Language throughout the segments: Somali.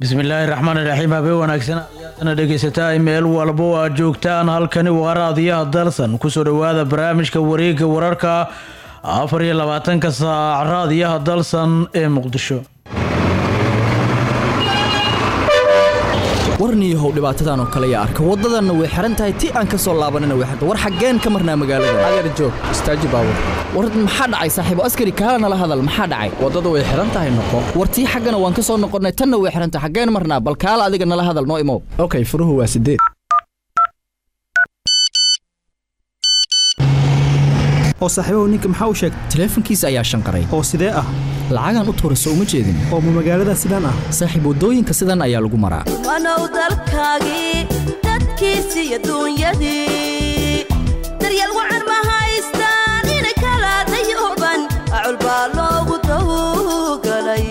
bismillaahi raxmaan iraxiim habeen wanaagsan ayaadana dhegaysataa meel walba oo aad joogtaan halkani waa raadiyaha dalsan kusoo dhowaada barnaamijka wareega wararka afar iyo labaatanka saac raadiyaha dalsan ee muqdisho warniyahow dhibaatadan oo kale yaa arka waddadanna way xihan tahay ti aan ka soo laabanina way xirta war xaggeen ka marnaa magaalada adeer joog istaaji baabur war maxaa dhacay saaxiibo askari kaala nala hadal maxaa dhacay waddada way xihan tahay noqo war tii xaggana waan ka soo noqonnay tanna way xihan tahay xaggeen marnaa bal kaala adiga nala hadal noo imow okay furuhu waa sideed oo saaxiibahu ninka maxaa u sheegtay taleefankiisa ayaa shanqaray oo sidee ah lacagaan u tuura soo uma jeedin oo ma magaalada sidaan ah saaxiib waddooyinka sidan ayaa lagu maraa wanow dalkaagii dadkiisi iyo duunyadii daryeel wacan ma haystaan inay kala dayooban acul baa loogu dawgalay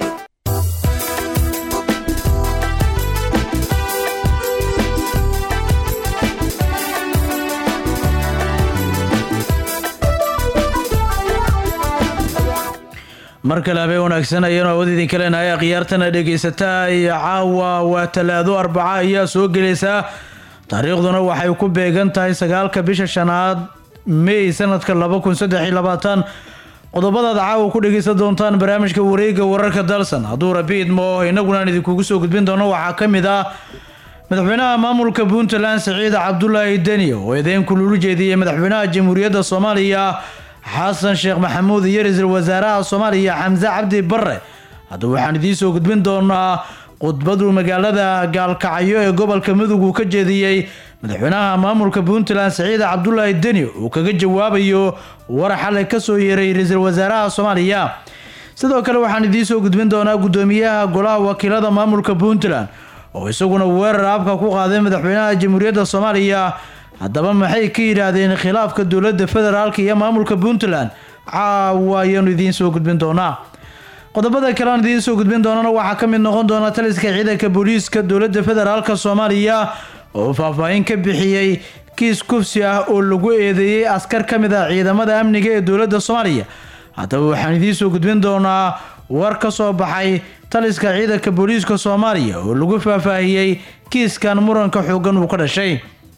mar kale habeen wanaagsan ayaanu awood idinka leenahay akhyaartana dhegaysataa iyo caawa waa talaado arbaca ayaa soo gelaysaa taariikhduna waxay ku beegan tahay sagaalka bisha shanaad may sanadka laba kun saddex iyo labaatan qodobadaad caawa ku dhegaysan doontaan barnaamijka wareega wararka dalsan hadduu rabi idmo inaguna aan idinkugu soo gudbin doono waxaa ka mid ah madaxweynaha maamulka puntland siciid cabdulaahi deni oo eedeyn kululu jeediyey madaxweynaha jamhuuriyadda soomaaliya xasan sheekh maxamuud iyo ra-iisul wasaaraha soomaaliya xamse cabdi bare haddaba waxaan idiin soo gudbin doonaa khudbadu magaalada gaalkacyo ee gobolka mudug uu ka jeediyey madaxweynaha maamulka puntland siciid cabdulaahi deni uu kaga jawaabayo war xalay kasoo yeeray ra-iisul wasaaraha soomaaliya sidoo kale waxaan idiin soo gudbin doonaa gudoomiyaha golaha wakiilada maamulka puntland oo isaguna weerar abka ku qaaday madaxweynaha jamhuuriyadda soomaaliya haddaba maxay ka yidhaahdeen khilaafka dowladda federaalk iyo maamulka puntland caawa ayaanu idiin soo gudbin doonaa qodobada kale aan idiin soo gudbin doonana waxaa ka mid noqon doona taliska ciidanka booliiska dowladda federaalk soomaaliya oo faahfaahin ka bixiyey kiis kufsi ah oo lagu eedeeyey askar ka mid ah ciidamada amniga ee dowladda soomaaliya haddaba waxaan idiin soo gudbin doonaa war ka soo baxay taliska ciidanka booliiska soomaaliya oo lagu faahfaahiyey kiiskan muranka xoogan uu ka dhashay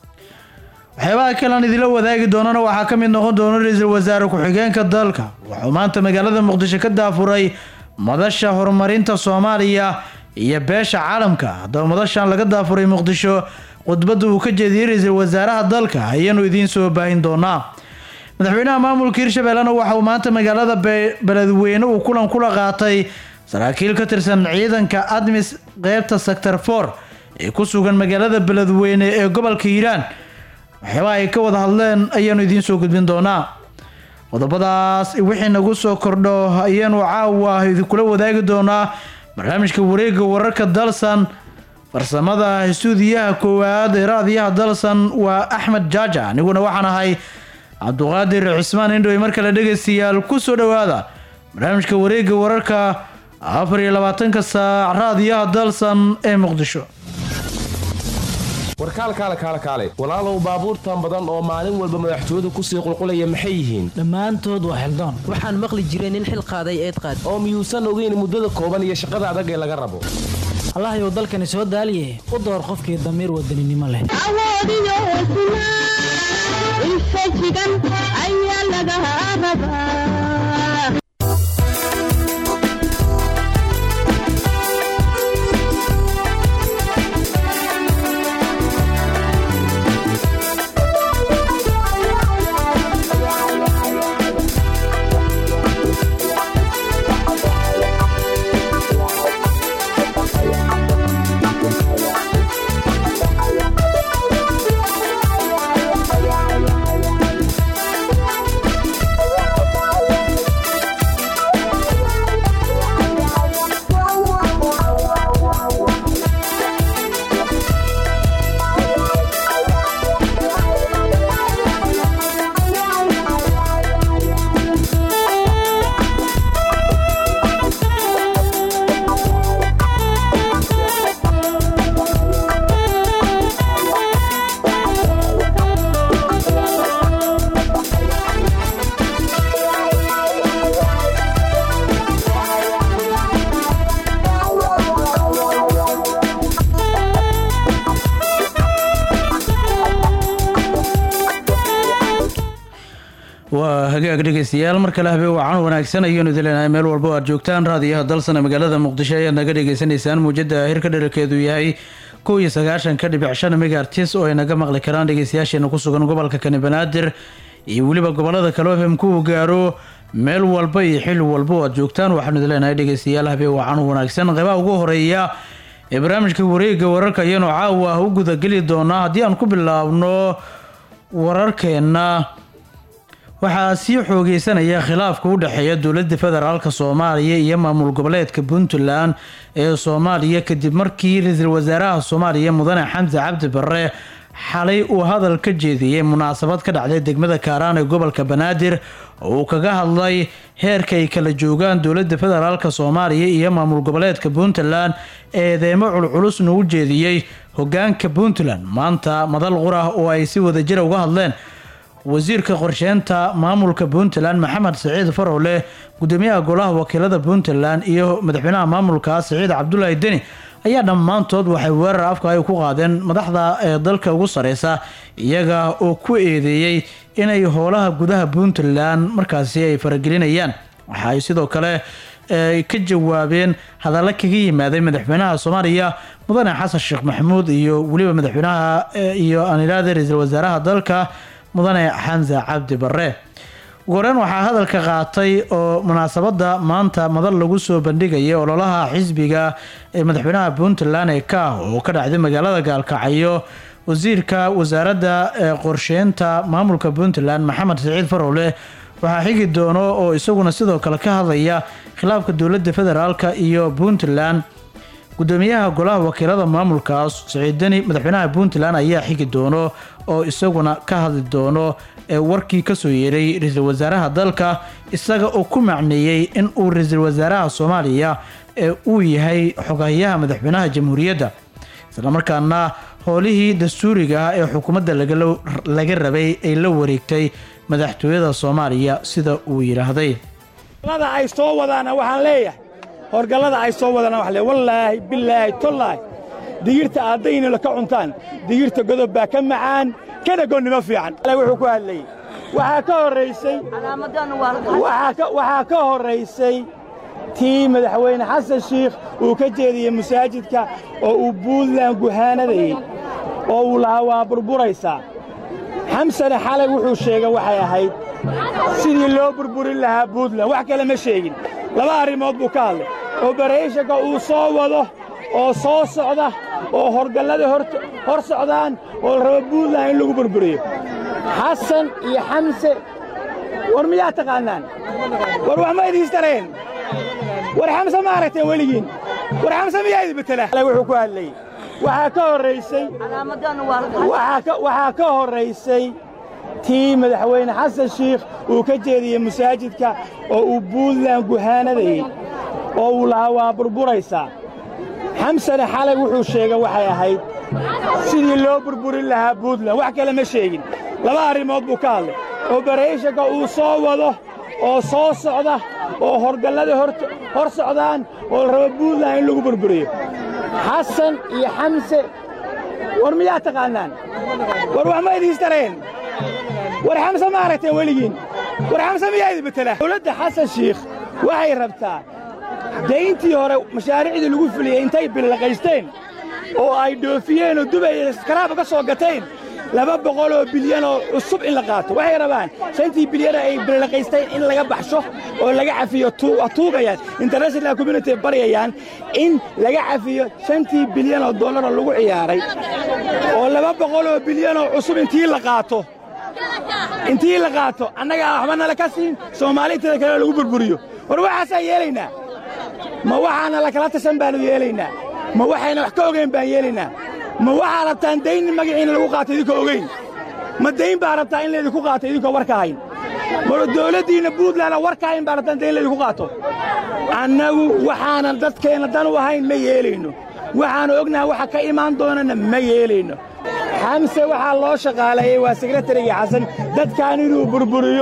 waxyaabaha kale aan idinla wadaagi doonana waxaa ka mid noqon doona ra-iisul wasaare ku-xigeenka dalka wuxuu maanta magaalada muqdisho ka daafuray madasha horumarinta soomaaliya iyo beesha caalamka haddaba madashan laga daafuray muqdisho khudbadda uu ka jeediyey ra-iisul wasaaraha dalka ayaanu idiin soo baahin doonaa madaxweynaha maamulka hirshabeellena waxa uu maanta magaalada beledweyne uu kulan kula qaatay saraakiil ka tirsan ciidanka admis qeybta sector for ee ku sugan magaalada beledweyne ee gobolka hiiraan waxyaabaha ay ka wada hadleen ayaanu idiin soo gudbin doonaa qodobadaas wixii nagu soo kordho ayaanu caawa idinkula wadaagi doonaa barnaamijka wareega wararka dalsan farsamada istuudiyaha koowaad ee raadiyaha dalsan waa axmed jaaja aniguna waxaan ahay cabduqaadir cismaan indhowe mar kale dhegaystayaal ku soo dhowaada barnaamijka wareega wararka afar iyo labaatanka saac raadiyaha dalsan ee muqdisho warkaalkaale kaale kaale walaalow baabuurtan badan oo maalin walba madaxtooyadu kusii qulqulaya maxay yihiin dhammaantood waa xildoon waxaan maqli jiray nin xil qaaday eed qaad oo miyuusan ogeyn muddada kooban iyo shaqada adag ee laga rabo allahyow dalkani soo daaliye u door qofkii damiir wadaninimo leh waa hagaag dhegeystayaal mar kale habeen wacan wanaagsan ayaanu idileenahay meel walba oo aad joogtaan raadiyaha dalsana magaalada muqdisho ayaad naga dhagaysanaysaan muujada hirka dherarkeedu yahay kow iyo sagaashanka dhibic shan megaartis oo ay naga maqli karaan dhegeystayaasheena ku sugan gobolka kani banaadir iyo weliba gobolada kale oo fmku gaaro meel walba iyo xili walba oo aad joogtaan waxaanu idileenahay dhegeystayaal habeen wacan wanaagsan qeybaha ugu horeeya ee barnaamijka wareega wararka ayaanu caawa u gudageli doonaa haddii aan ku bilaabno wararkeena waxaa sii xoogeysanaya khilaafka u dhexeeya dowladda federaalk soomaaliya iyo maamul goboleedka puntland ee soomaaliya kadib markii ra-iisul wasaaraha soomaaliya mudane xamse cabdi barre xalay uu hadal ka jeediyey munaasabad ka dhacday degmada kaaraan ee gobolka banaadir oo uu kaga hadlay heerka ay kala joogaan dowladda federaalk soomaaliya iyo maamul goboleedka puntland eedeemo culculusna u jeediyey hogaanka puntland maanta madal qurah oo ay si wadajira uga hadleen wasiirka qorsheynta maamulka puntland maxamed saciid farowle gudoomiyaha golaha wakiilada puntland iyo madaxweynaha maamulka saciid cabdulaahi deni ayaa dhammaantood waxay weerar afka ay ku qaadeen madaxda ee dalka ugu sareysa iyaga oo ku eedeeyey inay howlaha gudaha puntland markaasi ay faragelinayaan waxa ay sidoo kale ka jawaabeen hadalla kaga yimaaday madaxweynaha soomaaliya mudane xasan sheekh maxamuud iyo weliba madaxweynaha iyo anilaada ra-iisul wasaaraha dalka mudane xamse cabdi barre ugu horeyn waxaa hadalka qaatay oo munaasabada maanta madal lagu soo bandhigayay ololaha xisbiga ee madaxweynaha puntland ee ka ah oo ka dhacday magaalada gaalkacyo wasiirka wasaaradda qorsheynta maamulka puntland maxamed saciid farowle waxaa xigi doono oo isaguna sidoo kale ka hadlaya khilaafka dowladda federaalk iyo puntland gudoomiyaha golaha wakiilada maamulkaas saciid deni madaxweynaha puntland ayaa xigi doono oo isaguna ka hadli doono ee warkii kasoo yeeray ra-iisul wasaaraha dalka isaga oo ku macneeyey in uu ra-iisul wasaaraha soomaaliya ee uu yahay xogayaha madaxweynaha jamhuuriyadda islamarkaana howlihii dastuuriga ah ee xukuumadda laga rabay ay la wareegtay madaxtooyada soomaaliya sida uu yidhaahday ay soo wadaana waxaan leeyahay horgallada ay soo wadaan wax le wallaahi bilaahi tollaahi digirta aaddaynila ka cuntaan digirta godob baa ka macaan kana gonnimo fiican wuxuu ku hadlayey waxaa ka horraysay waxaa ka horraysay tii madaxweyne xasan shiikh uu ka jeediyey masaajidka oo uu buuntland guhaanadayey oo uu lahaa waa burburaysaa xamsane xalay wuxuu sheegay waxay ahayd sidii loo burburin lahaa buuntland wax kale ma sheegin laba arrimood buu ka hadlay obarayshonka uu soo wado oo soo socda oo horgallada hor socdaan oo la rabo buuntland in lagu burburiyo xasan iyo xamse war miyaa taqaannaan war wax ma idiistareen war xamse ma aragteen weligiin war xamse miyaa idi betela wuxuu ku hadlayey waxaa ka horraysay waxaa ka horraysay tii madaxweyne xasan shiikh uu ka jeediyey masaajidka oo uu buuntland guhaanadayey oo uu lahaa waa burburaysaa xamsane xalay wuxuu sheegay waxay ahayd sidii loo burburin lahaa buuntland wax kale ma sheegin laba arrimood buu ka hadlay obarayshonka uu soo wado oo soo socda oo horgallada hor socdaan oo la rabo buuntland in lagu burburiyo xasan iyo xamse war miyaa taqaannaan war wax ma idiistareen war xamse ma aragteen weligiin war xamse miyaa idi betela dowladda xasan shiikh waxay rabtaa dayntii hore mashaariicdii lagu fuliyey intay bilaqaysteen oo ay dhoofiyeen oo dubay iskaraaba ka soo gateen laba boqoloo bilyanoo cusub in la qaato waxay rabaan shantii bilyana ay bilaqaysteen in laga baxsho oo laga cafiyo tuugayaan international community baryayaan in laga cafiyo shantii bilyanoo dollaroo lagu ciyaaray oo laba boqoloo bilyanoo cusub intii la qaato intii la qaato annagaa waxba nala ka siin soomaalinteeda kale lagu burburiyo war waxaasaan yeelaynaa ma waxaana lakala tashan baannu yeelaynaa ma waxayna wax ka ogayn baan yeelaynaa ma waxaa rabtaan dayn magaciina lagu qaato idinkoo ogayn ma dayn baa rabtaa in laydinku qaato idinkoo warka hayn ma dawladdiinna buuntlandna warka hayn baa rabtaan dayn laydinku qaato annagu waxaanan dadkeenna dan u ahayn ma yeelayno waxaannu ognahay waxa ka imaan doonana ma yeelayno xamse waxaa loo shaqaaleeyey waa sekretarigii xasan dadkaan inuu burburiyo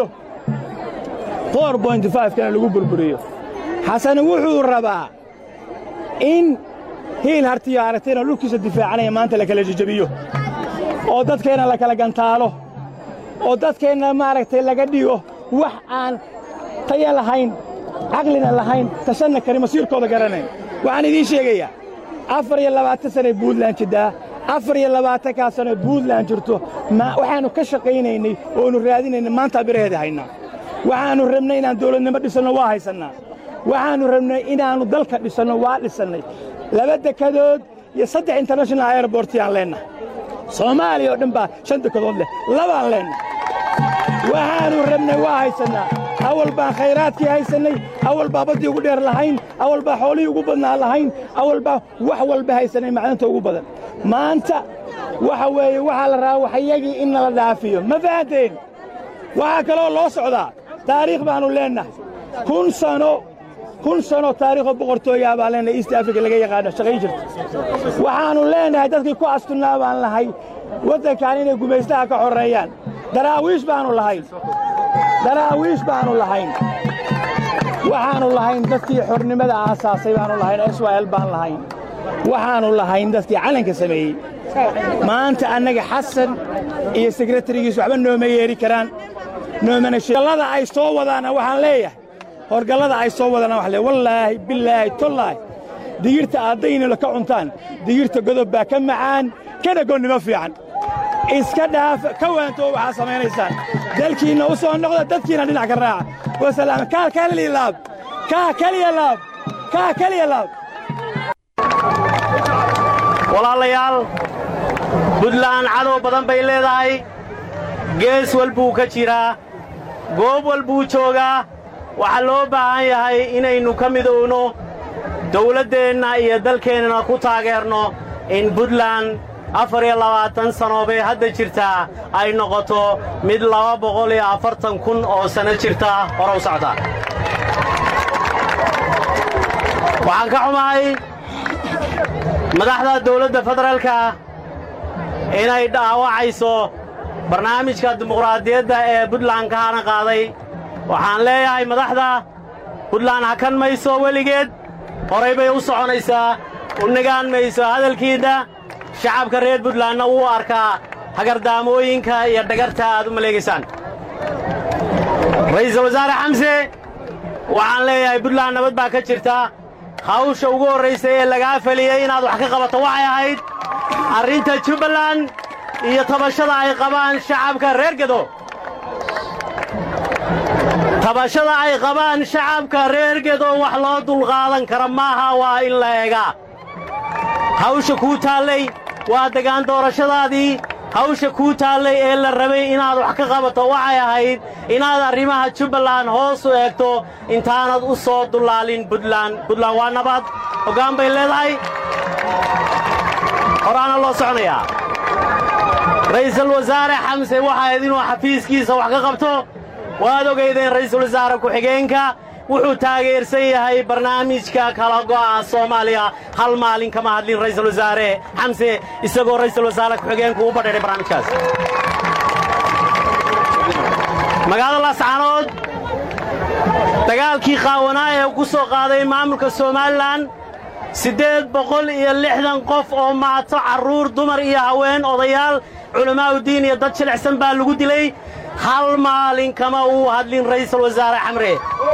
kana lagu burburiyo xasan wuxuu rabaa in hiil hartiyo aragtayna dhulkiisa difaacanaya maanta la kala jejebiyo oo dadkeenna la kala gantaalo oo dadkeenna maaragtay laga dhigo wax aan taya lahayn caqlina lahayn tashanna karin masiirkooda garanayn waxaan idiin sheegayaa afar iyo labaatan sanay buntland jiddaa afar iyo labaatankaa sano buntland jirto waxaannu ka shaqaynaynay oonu raadinaynay maantaa biraheeda haynaa waxaannu rabnay inaan dawladnimo dhisanno waa haysannaa waxaannu rabnay inaannu dalka dhisanno waa dhisannay laba dekadood iyo saddex international airbortiyaan leennahay soomaaliya oo dhan baa shan dekadood leh labaan leennahay waxaannu rabnay waa haysannaa awal baan khayraadkii haysannay awal baa baddii ugu dheer lahayn awal baa xoolihii ugu badnaa lahayn awal baa wax walba haysannay macdanta ugu badan maanta waxa weeye waxaa la rabaa waxyagii in nala dhaafiyo ma fahanteen waxaa kaloo loo socdaa taariikh baannu leennahay kun sano kun sano taariikhoo boqortooyaa baan leennahay east africa laga yaqaano shaqayn jirta waxaannu leennahay dadkii ku astunnaa baan lahay waddankan inay gumaystaha ka xorreeyaan daraawiish baannu lahayn daraawiish baannu lahayn waxaannu lahayn dadkii xornimada aasaasay baannu lahayn israa'el baan lahayn waxaannu lahayn dadkii calanka sameeyey maanta annaga xasan iyo sekretarigiis waxba nooma yeeri karaan noomana horgallada ay soo wadaana waxaan leeyahay horgallada ay soo wadaana waxaan leeyahay wallaahi billaahi tollaahi digirta aaddaynila ka cuntaan digirta godob baa ka macaan kana gonnimo fiican iska dhaafa ka waantoo waxaa samaynaysaan dalkiinna u soo noqda dadkiina dhinac ka raaca wasalaam kaa kaliya laab kaa keliya laab kaa keliya laab walaalayaal buntland cadow badan bay leedahay gees walbuu ka jiraa goob walbuu joogaa waxaa loo baahan yahay inaynu ka midowno dawladdeenna iyo dalkeennana ku taageerno in buntland afar iyo labaatan sano bay hadda jirtaa ay noqoto mid laba boqol iyo afartan kun oo sanno jirta hore u socda waxaan ka xumahay madaxda dawladda federaalka inay dhaawacayso barnaamijka dimuqraadiyadda ee buntland ka hana qaaday waxaan leeyahay madaxda buntland hakan mayso weligeed horay bay u soconaysaa u nagaan mayso hadalkiinna shacabka reer buntlandna wuu arkaa hagardaamooyinka iyo dhagarta aad u maleegaysaan ra'iisul wasaare xamse waxaan leeyahay buntland nabad baa ka jirta hawsha ugu horraysay ee lagaa feliyey inaad wax ka qabato waxay ahayd arrinta jubbaland iyo tabashada ay qabaan shacabka reer gedo tabashada ay qabaan shacabka reer gedo wax loo dulqaadan kara maaha waa in la eegaa hawsha kuu taallay waa degaan doorashadaadii hawsha kuu taallay ee la rabay inaad wax ka qabato waxay ahayd inaad arrimaha jubbaland hoos u eegto intaanad u soo dullaalin buntland buntland waa nabad hoggaan bay leedahay horaana loo soconayaa ra'iisul wasaare xamse waxayd inuu xafiiskiisa wax ka qabto waad ogaydeen ra'iisul wasaare ku-xigeenka wuxuu taageersan yahay barnaamijka kala go'a soomaaliya hal maalin kama hadlin ra'iisul wasaare xamse isagoo ra'iisul wasaare ku-xigeenku u badheedhay barnaamijkaas magaalada laascaanood dagaalkii qaawanaa ee ku soo qaaday maamulka somalilan siddeed boqol iyo lixdan qof oo maato carruur dumar iyo haween odayaal culammaa'udiin iyo dad jilicsan baa lagu dilay hal maalin kama uu hadlin ra'iisul wasaare xamre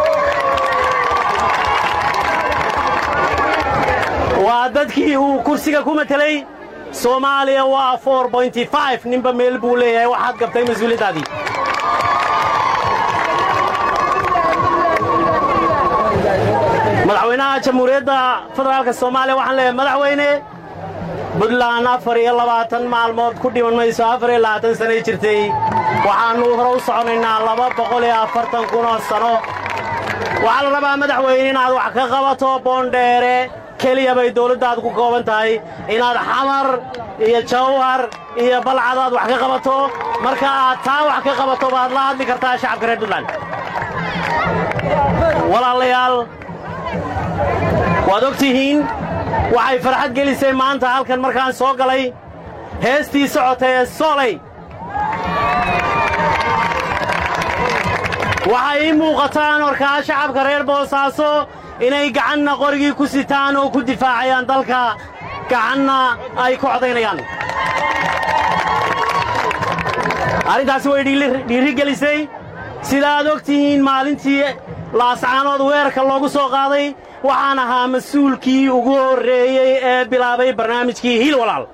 waa dadkii uu kursiga ku matelay soomaaliya waa for bointy five ninba meel buu leeyahay waxaad gabtay mas-uuliyaddaadii madaxweynaha jamhuuriyadda federaalka soomaaliya waxaan leeyahay madaxweyne buntland afar iyo labaatan maalmood ku dhiman mayso afar iyo labaatan sanay jirtay waxaannu hore u soconaynaa laba boqol iyo afartan kunoo sano waxaa la rabaa madaxweyne inaad wax ka qabato boondheere keliya bay dawladdaad ku kooban tahay inaad xamar iyo jawhar iyo balcad aad wax ka qabato marka aad taa wax ka qabato baad la hadli kartaa shacabka reer buntland walaalayaal waad og tihiin waxay farxad gelisay maanta halkan markaan soo galay heestii socota ee soolay waxay ii muuqataan warkaa shacabka reer boosaaso inay gacanna qorigii ku sitaan oo ku difaacayaan dalka gacanna ay ku codaynayaan arrintaasi way dhiiri gelisay sidaaad og tihiin maalintii laascaanood weerarka loogu soo qaaday waxaan ahaa mas-uulkii ugu horreeyey ee bilaabay barnaamijkii hiil walaal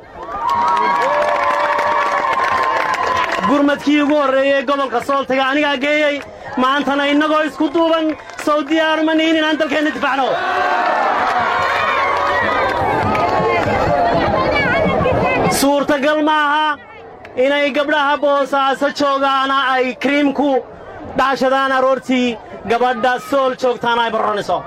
gurmadkii ugu horreeyey gobolka sooltaga anigaa geeyey maantana innagoo isku duuban sow diyaaruma nihin inaan dalkeenna difaacno suurtagal maaha inay gabdhaha boosaaso joogaana ay kriimku dhaashadaan aroortii gabadha sool joogtaana ay barranayso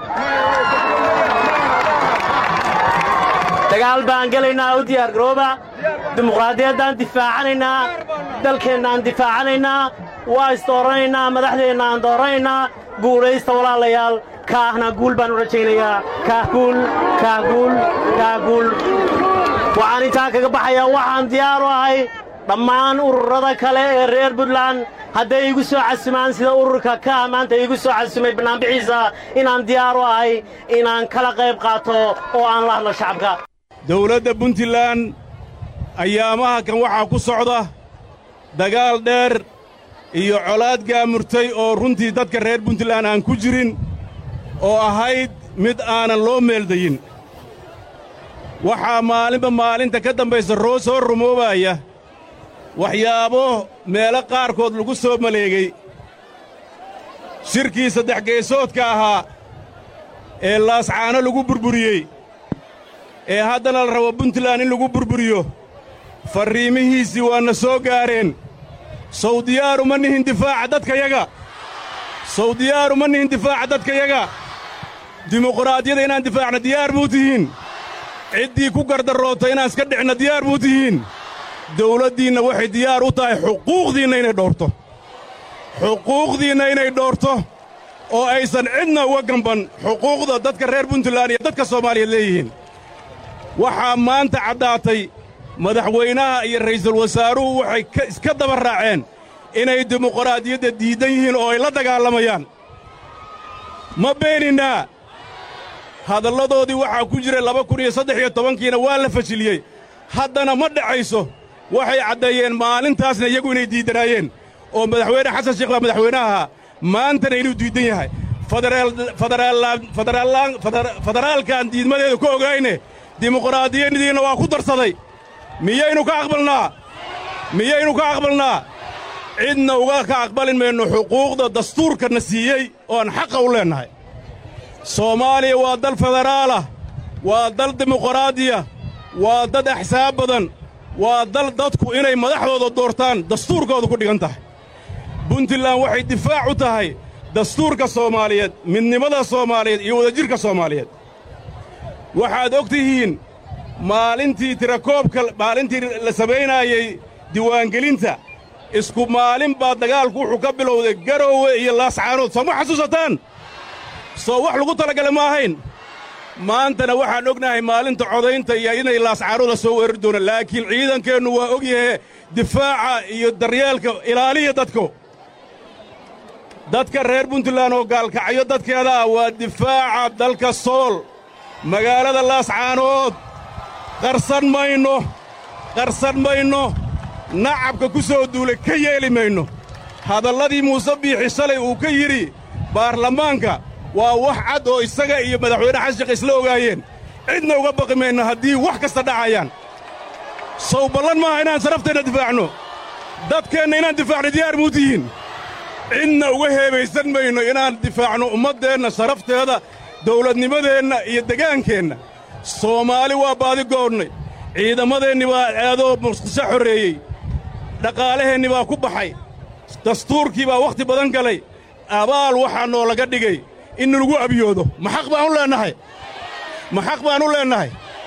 dagaal baan gelaynaa u diyaargarooba dimuqraadiyaddaan difaacanaynaa dalkeennaan difaacanaynaa waa isdooranaynaa madaxdeennaan dooranaynaa guulaysta walaalayaal kaahna guul baan u rajaynayaa kaah guul kaah guul kaah guul waxaan intaa kaga baxayaa waxaan diyaar u ahay dhammaan ururada kale ee reer buntland hadday igu soo casumaan sida ururka kaah maanta iigu soo casumay bannaanbixiisa inaan diyaar u ahay inaan kala qayb qaato oo aan la hadlo shacabka dawladda puntland ayaamaha kan waxaa ku socda dagaal dheer iyo colaad gaamurtay oo runtii dadka reer puntland aan ku jirin oo ahayd mid aanan loo meeldayin waxaa maalinba maalinta ka dambaysa roo soo rumoobaya waxyaabo meelo qaarkood lagu soo maleegay shirkii saddex geesoodka ahaa ee laascaano lagu burburiyey ee haddana la rabo puntland in lagu burburiyo farriimihiisii waanna soo gaareen sawdiyaaru ma nihin difaaca dadkayaga sawdiyaaru ma nihin difaaca dadkayaga dimuqraadiyada inaan difaacna diyaar buu tihiin ciddii ku gardarroota inaan iska dhicna diyaar buu tihiin dawladdiinna waxay diyaar u tahay xuquuqdiinna inay dhowrto xuquuqdiinna inay dhowrto oo aysan cidna uga gamban xuquuqda dadka reer puntland iyo dadka soomaaliyeed leeyihiin waxaa maanta caddaatay madaxweynaha iyo ra'iisul wasaaruhu waxay iska daba raaceen inay dimuqraadiyadda diiddan yihiin oo ay la dagaalamayaan ma beeninnaa hadalladoodii waxaa ku jira laba kun iyo saddex iyo tobankiina waa la fashiliyey haddana ma dhacayso waxay caddeeyeen maalintaasna iyagu inay diiddanaayeen oo madaxweyne xasan sheekh baa madaxweynaha maantana inuu diiddan yahay federaalkaan diidmadeeda ku ogayne dimuqraadiyadiinna waa ku darsaday miyaynu ka aqbalnaa miyaynu ka aqbalnaa cidna uga ka aqbalin mayno xuquuqda dastuurkanna siiyey ooaan xaqa u leennahay soomaaliya waa dal federaalah waa dal dimuqraadiya waa dad axsaab badan waa dal dadku inay madaxdooda doortaan dastuurkooda ku dhigan tahay puntland waxay difaac u tahay dastuurka soomaaliyeed midnimada soomaaliyeed iyo wadajirka soomaaliyeed waxaad og tihiin maalintii tirakoobka maalintii la samaynaayey diiwaangelinta isku maalin baa dagaalku wuxuu ka bilowday garoowe iyo laascaanood soo ma xasuusataan soo wax lagu talagala ma ahayn maantana waxaan ognahay maalinta codaynta iyo inay laascaanooda soo weerari doonaan laakiin ciidankeennu waa og yahe difaaca iyo daryeelka ilaaliya dadku dadka reer puntland oo gaalkacyo dadkeeda ah waa difaaca dalka sool magaalada laascaanood qarsan mayno qarsan mayno nacabka ku soo duulay ka yeeli mayno hadalladii muuse biixi shalay uu ka yidhi baarlamaanka waa wax cad oo isaga iyo madaxweyne xashiq isla ogaayeen cidna uga baqi mayno haddii wax kasta dhacayaan sow ballan maaha inaan sarafteenna difaacno dadkeenna inaan difaacno diyaar muu tihiin cidna uga heebaysan mayno inaan difaacno ummaddeenna sharafteeda dawladnimadeenna iyo degaankeenna soomaali waa baadi goonnay ciidamadeenni baa aadoo muqdisho xorreeyey dhaqaalaheenni baa ku baxay dastuurkii baa wakhti badan galay abaal waxaa noolaga dhigay in lagu abiyoodo ma xaq baan u leennahay ma xaq baan u leennahay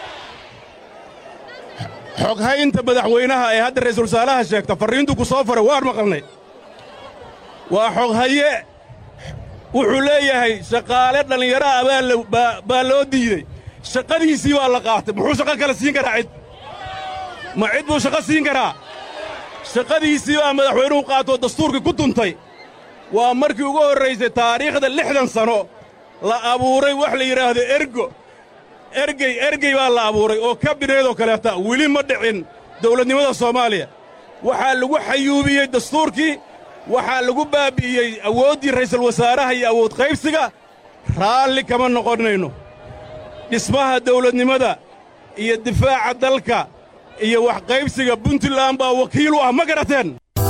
xoghaynta madaxweynaha ee hadda ra'iisul wasaaraha sheegta farriintu ku soo faray waan maqalnay waa xoghaye wuxuu leeyahay shaqaale dhallinyaraha baa loo diidey shaqadiisii baa la qaatay muxuu shaqo kale siin karaa cid ma cid buu shaqo siin karaa shaqadiisii baa madaxweynuhu qaatoo dastuurkii ku tuntay waa markii ugu horraysay taariikhda lixdan sano la abuuray wax la yidhaahdo ergo ergey ergey baa la abuuray oo kabineedoo kaleeta weli ma dhicin dawladnimada soomaaliya waxaa lagu xayuubiyey dastuurkii waxaa lagu baabbi'iyey awooddii ra'iisul wasaaraha iyo awood qaybsiga raalli kama noqonnayno dhismaha dawladnimada iyo difaaca dalka iyo wax qaybsiga puntland baa wakiil u ah ma garateen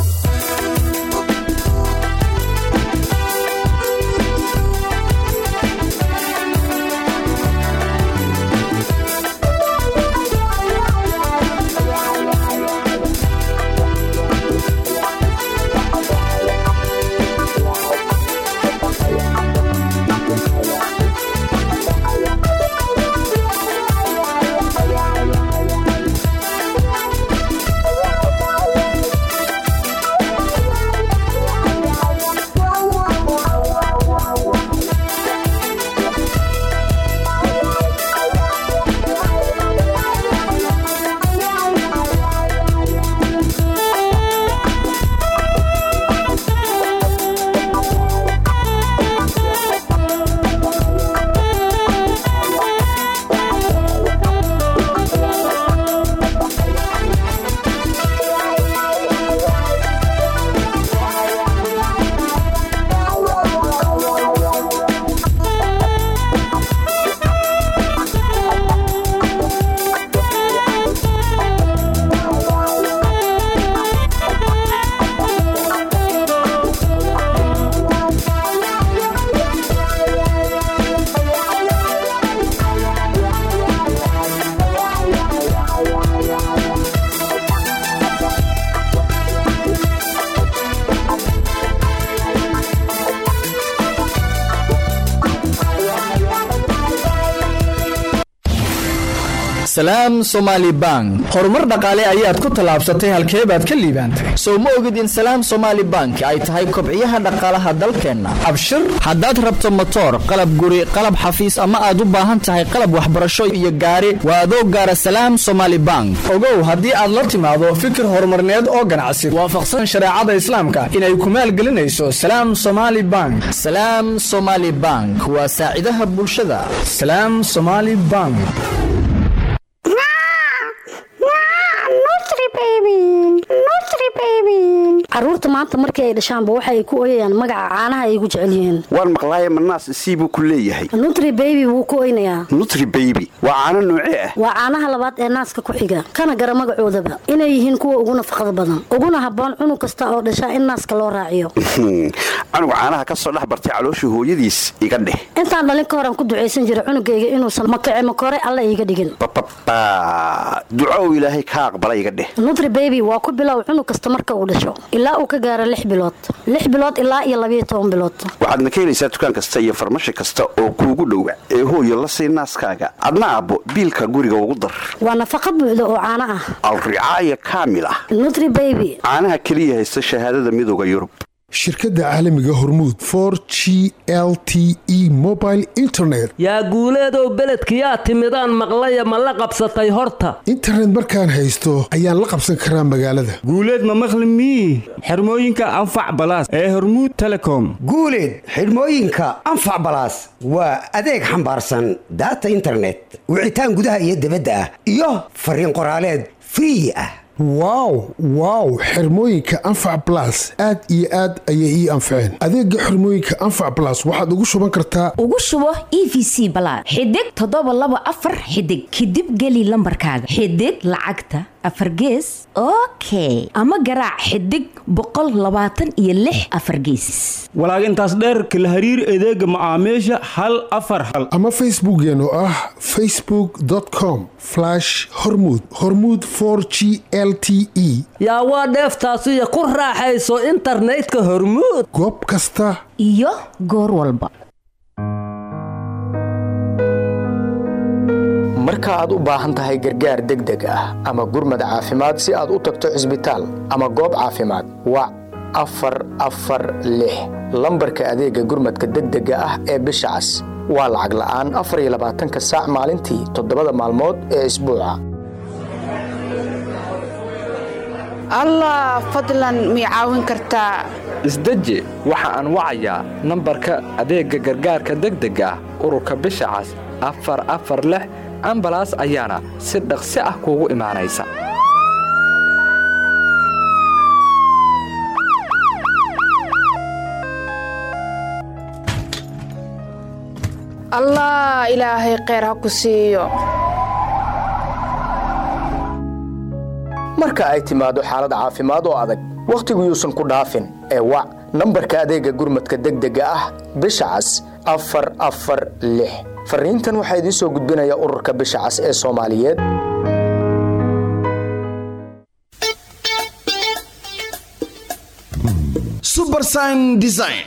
salaam somaali bank horumar dhaqaale ayaad ku tallaabsatay halkee baad ka liibaantay sow ma ogid in salaam somaali bank ay tahay kobciyaha dhaqaalaha dalkeenna abshir haddaad rabto motoor qalab guri qalab xafiis ama aad u baahan tahay qalab waxbarasho iyo gaari waa adoo gaara salaam somaali bank ogow haddii aad la timaado fikir horumarneed oo ganacsi waafaqsan shareecada islaamka inay ku maalgelinayso salaam somaali bank salaam somaali bank waa saacidaha bulshada salaam somaali bank caruurta maanta markii ay dhashaanba waxa ay ku oyayaan magaca caanaha ay ugu jecel yihiin waan maqlaaye manaas sii buu ku leeyahay nutri baby wuu ku oynayaa nutri baby waa caano noocee ah waa caanaha labaad ee naaska ku xiga kana gara magacoodaba inay yihiin kuwa ugu nafaqada badan uguna habboon cunug kasta oo dhashaa in naaska loo raaciyo canuga caanaha ka soo dhex bartay caloosha hooyadiis iga dheh intaan dhalin ka horan ku ducaysan jiray cunugayga inuusan makace makore alla iiga dhigin bababa duco ilaahay ka aqbala iga dheh nutri baby waa ku bilow cunug kasta marka uu dhasho ilaa uu ka gaaro lix bilood lix bilood ilaa iyo labayo toban bilood waxaadna ka helaysaa dukaan kasta iyo farmashi kasta oo kuugu dhowa ee hooyo la sii naaskaaga adna abbo biilka guriga ugu dar waa nafaqa buuxda oo caano ah alricaaya kaamil ah nutri baby caanaha keliya haysta shahaadada midooda yurub shirkadda caalamiga hormuud for g l t e mobile internet yaa guuleedow beledkiyaa timidaan maqlaya ma la qabsatay horta internet markaan haysto ayaan la qabsan karaa magaalada guuleed ma maqli mii xirmooyinka anfac balaas ee hormuud telecom guuleed xidhmooyinka anfac balaas waa adeeg xambaarsan daata internet wicitaan gudaha iyo dibadda ah iyo fariin qoraaleed free ah wow wow xirmooyinka anfac balas aad iyo aad ayay ii anfaceen adeega xirmooyinka anfac balas waxaad ugu shuban kartaa ugu shubo e v c balaad xidig toddoba laba afar xidig kadib geli lambarkaaga xidig lacagta afar gees okay ama garaac xidig boqol labaatan iyo lix afar geesis walaag intaas dheerka la hariir adeega macaamiisha hal afar hal ama facebookeen oo ah facebook com hormud hormud g l t e yaa waa dheeftaasiyo ku raaxayso internetka hormuud goob kasta iyo goor walba marka aad u baahan tahay gargaar degdeg ah ama gurmad caafimaad si aad u tagto cisbitaal ama goob caafimaad wac afar afar lix lambarka adeega gurmadka degdega ah ee bisha cas waa lacag la'aan afar iyo labaatanka saac maalintii toddobada maalmood ee isbuuca allah fadlan mii caawin kartaa isdeji waxa aan wacayaa nambarka adeegga gargaarka degdega ah ururka bisha cas afar afar lix ambalaas ayaana si dhaqsi ah kuugu imaanaysa allah ilaahay kheyr ha ku siiyo marka ay timaado xaalad caafimaad oo adag wakhtigu yuusan ku dhaafin ee wac nambarka adeega gurmadka degdega ah bisha cas afar afar lix fariintan waxaa idiin soo gudbinaya ururka bisha cas ee soomaaliyeed subersign design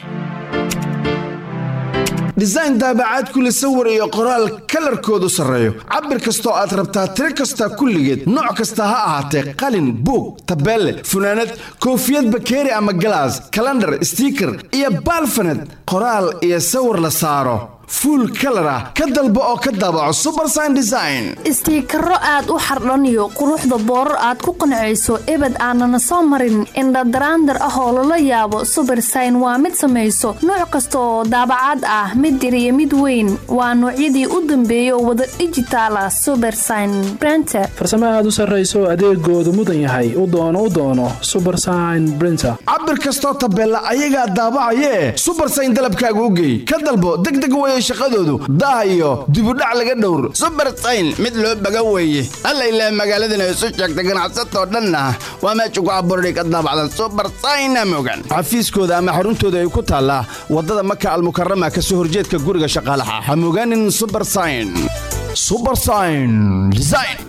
design daabacaad kule sawir iyo qoraal kalarkoodu sarreeyo cabir kastoo aad rabtaa tiro kasta kulligeed nooc kasta ha ahaatee qalin buug tabeelle funaanad koofiyad bakeeri ama galaas kalandhar stiiker iyo baalfaned qoraal iyo sawir la saaro fuul kalar ah ka dalbo oo ka daabaco subersign design istiikaro aad u xardhaniyo quruxda boorar aad ku qancayso ebed aanana soo marin indhadaraandar ah oo lala yaabo subersign waa mid samayso nooc kasta oo daabacaad ah mid yar iyo mid weyn waa noocyadii u dambeeyay oo wada dijitaala subersign brenter farsamo aad u sarrayso adeegoodu mudan yahay u doono u doono subersign brinter cabir kastoo tabeella ayagaa daabacayee subersign dalabkaaga u geey ka dalbo degdeg weye shaqadoodu daah iyo dibudhac laga dhowr subersayn mid loo baga weeye alla ilaah magaaladana isu sheegta ganacsatoo dhanna waa meesha ku abuurday ka daabacdan subersayna mogan xafiiskooda ama xaruntooda ay ku taallaa waddada maka almukarama ka soo horjeedka guriga shaqaalaha ha mogaanin subersayn subersayn design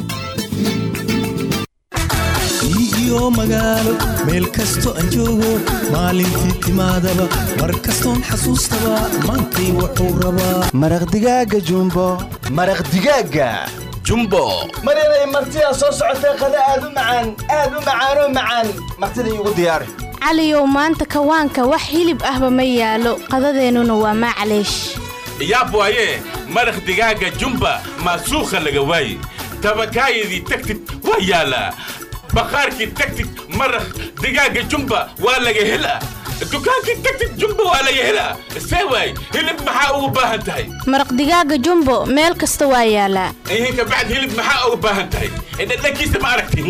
iyo magaalo meel kasto aan joogo maalintii timaadaba mar kastoon xasuustaba maantay wuxuu rabaa maraq digaaga jumbo maraq digaaga jumbo maryanay martidaa soo socotee qada aad u macaan aad u macaanoo macaan martida iigu diyaari caliyow maanta kawaanka wax hilib ahba ma yaalo qadadeennuna waa maclaysh yaab waaye maraq digaaga jumba maasuukha laga waaye tabakaayadii tagtid waa yaalaa bakhaarkii tagtid maraq digaaga jumba waa laga helaa dukaankii tagtid jumba waa laga helaa see waay hilib maxaa ugu baahan tahay maraq digaaga jumbo meel kasta waa yaalaa ihin kabacd hilib maxaa ugu baahan tahay dhadhankiisa ma aragti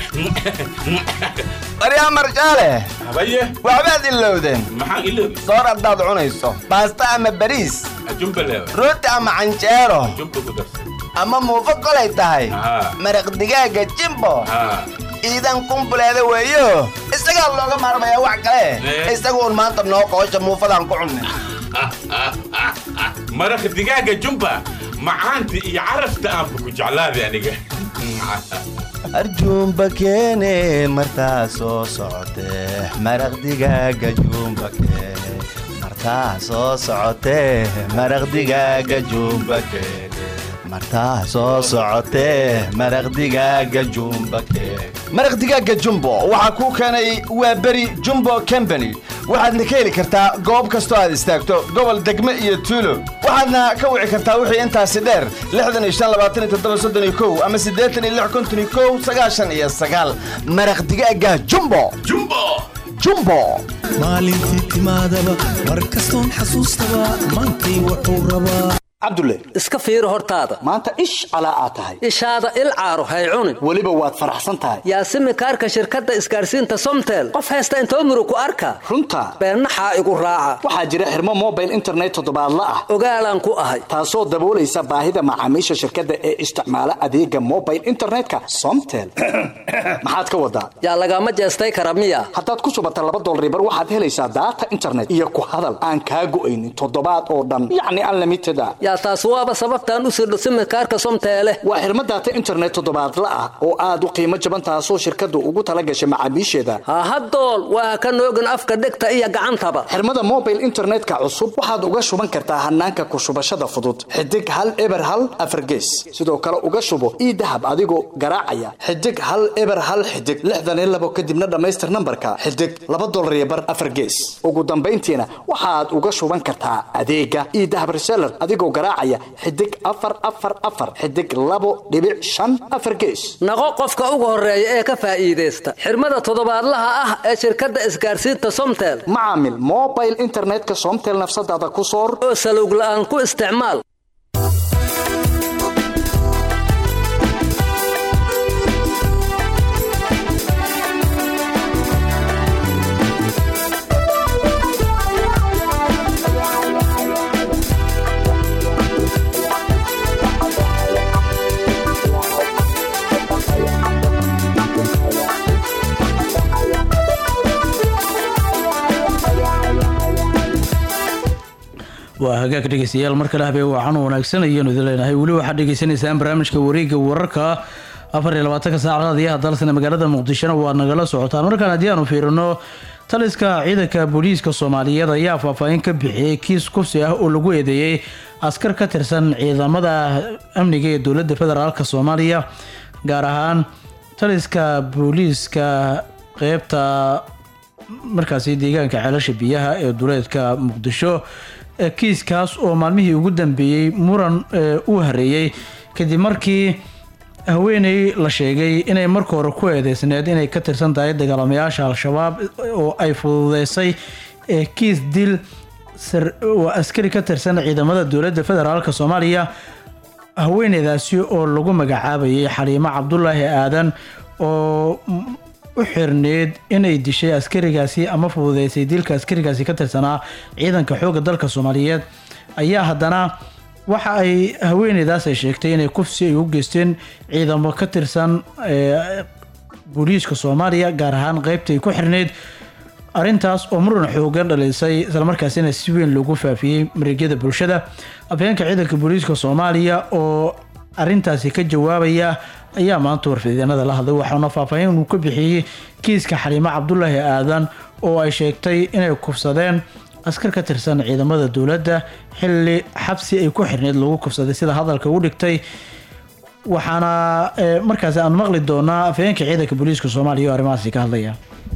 maryaa marjaale habaye waxbaad ilowdeen maxaan iloobi soor haddaad cunayso baasta ama bariis jumba leewa rooti ama canjeero jumba ku darsan ama muufo kolay tahay maraq digaaga jimbo iidan kumbuleeda weeyo isagaa looga maarmayaa wax kale isagu un maanta noo qoosha muufadaan ku cunnay maraq digaaga jumba macaanta iyo carafta aanba ku jeclaaday aniga arjuumba keene martaa soo socotee maraq digaaga juumba keene martaa soo socotee maraq digaaga juumba keene martaa soo socotee maraq digaaga jumba keene maraq digaaga jumbo waxaa kuu keenay waa beri jumbo combany waxaadna ka heli kartaa goob kastoo aad istaagto gobol degme iyo tuulo waxaadna ka wici kartaa wixii intaasi dheer ama iyo sagaal maraq digaaga jumbo jumbo maalintii timaadaba mar kastoon xasuustaba maantay wuxuu rabaa cabdulle iska fiiri hortaada maanta ish calaa aad tahay ishaada il caaro hay cunin weliba waad faraxsan tahay yaasimi kaarka shirkadda isgaarsiinta somtel qof haysta inta umru ku arka runta beennaxaa igu raaca waxaa jira xirmo mobile internet toddobaadla ah ogaalaan ku ahay taasoo daboolaysa baahida macaamiisha shirkadda ee isticmaala adeega mobile internetka somtel maxaad ka wadaa yaa lagama jeestay kara miya haddaad ku subata laba dolribar waxaad helaysaa daata internet iyo ku hadal aan kaa go'aynin toddobaad oo dhan yacni unlimited a yaa taas waaba sababtaan u sirdho simikaarka somteele waa xirmo daata internet toddobaadla ah oo aad u qiimo jaban taasoo shirkaddu ugu tala gashay macaamiisheeda hahadool waa ka noogin afka dhegta iyo gacantaba xirmada mobile internetka cusub waxaad uga shuban kartaa hanaanka ku shubashada fudud xidig hal eber hal afargees sidoo kale uga shubo ii dahab adigoo garaacaya xidig hal eber hal xidig lixdan iyo labo kadibna dhammaystir nambarka xidig laba dolar iyo bar afargees ugu dambayntiina waxaad uga shuban kartaa adeega ii dahab reseller adigoo garaacaya xidig afar afar afar xidig labo dhibic shan afar gees naqo qofka ugu horeeya ee ka faa'iidaysta xirmada toddobaadlaha ah ee shirkadda isgaarsiinta somtel macaamil mobile internetka somtel nafsadaada ku soor oo salowg la'aan ku isticmaal hagaag dhegeystayaal mar kale habeen waxaan wanaagsan ayaanu idin leenahay weli waxaad dhegeysanaysaan barnaamijka wareegga wararka afar iyo labaatanka saacadaad iyo hadalsana magaalada muqdishona waad nagala socotaan markaan haddii aanu fiirino taliska ciidanka booliiska soomaaliyeed ayaa faahfaahin ka bixiyey kiis kufsi ah oo lagu eedeeyey askar ka tirsan ciidamada amniga ee dowladda federaalk soomaaliya gaar ahaan taliska booliiska qeybta markaasi deegaanka ceelasha biyaha ee duleedka muqdisho ee kiiskaas oo maalmihii ugu dambeeyey muran ee, u hareeyey kadib markii haweeney la sheegay inay marka hore ku eedeysneed inay ka tirsan tahay dagaalamayaasha al-shabaab oo ay fududeysay ee kiis dil sar- oo askari ka tirsan ciidamada dowladda federaalk soomaaliya haweeneydaasi oo lagu magacaabayay xaliimo cabdulaahi aadan oo mm, u xirneed inay dishay askarigaasi ama fududeysay dilka askarigaasi ka tirsanaa ciidanka xoogga dalka soomaaliyeed ayaa haddana waxa ay haweeneydaas ay sheegtay inay kufsi ay u geysteen ciidamo ka tirsan ee, booliiska soomaaliya gaar ahaan qeybta ay ku xirneyd arrintaas oo muran xoogan dhalisay islamarkaasina si weyn loogu faafiyey mareegyada bulshada afhayeenka ciidanka booliiska soomaaliya oo arrintaasi ka jawaabaya ayaa maanta warfideenada la hadlay waxaana faahfaahin uu ka bixiyey kiiska xaliimo cabdulaahi aadan oo ay sheegtay inay kufsadeen askar ka tirsan ciidamada dowladda xilli xabsi ay ku xirneyd lagu kufsaday sida hadalka u dhigtay waxaana eh, markaasi aan maqli doonaa afhayeenka ciidanka booliiska soomaaliya oo arrimahaasi ka hadlaya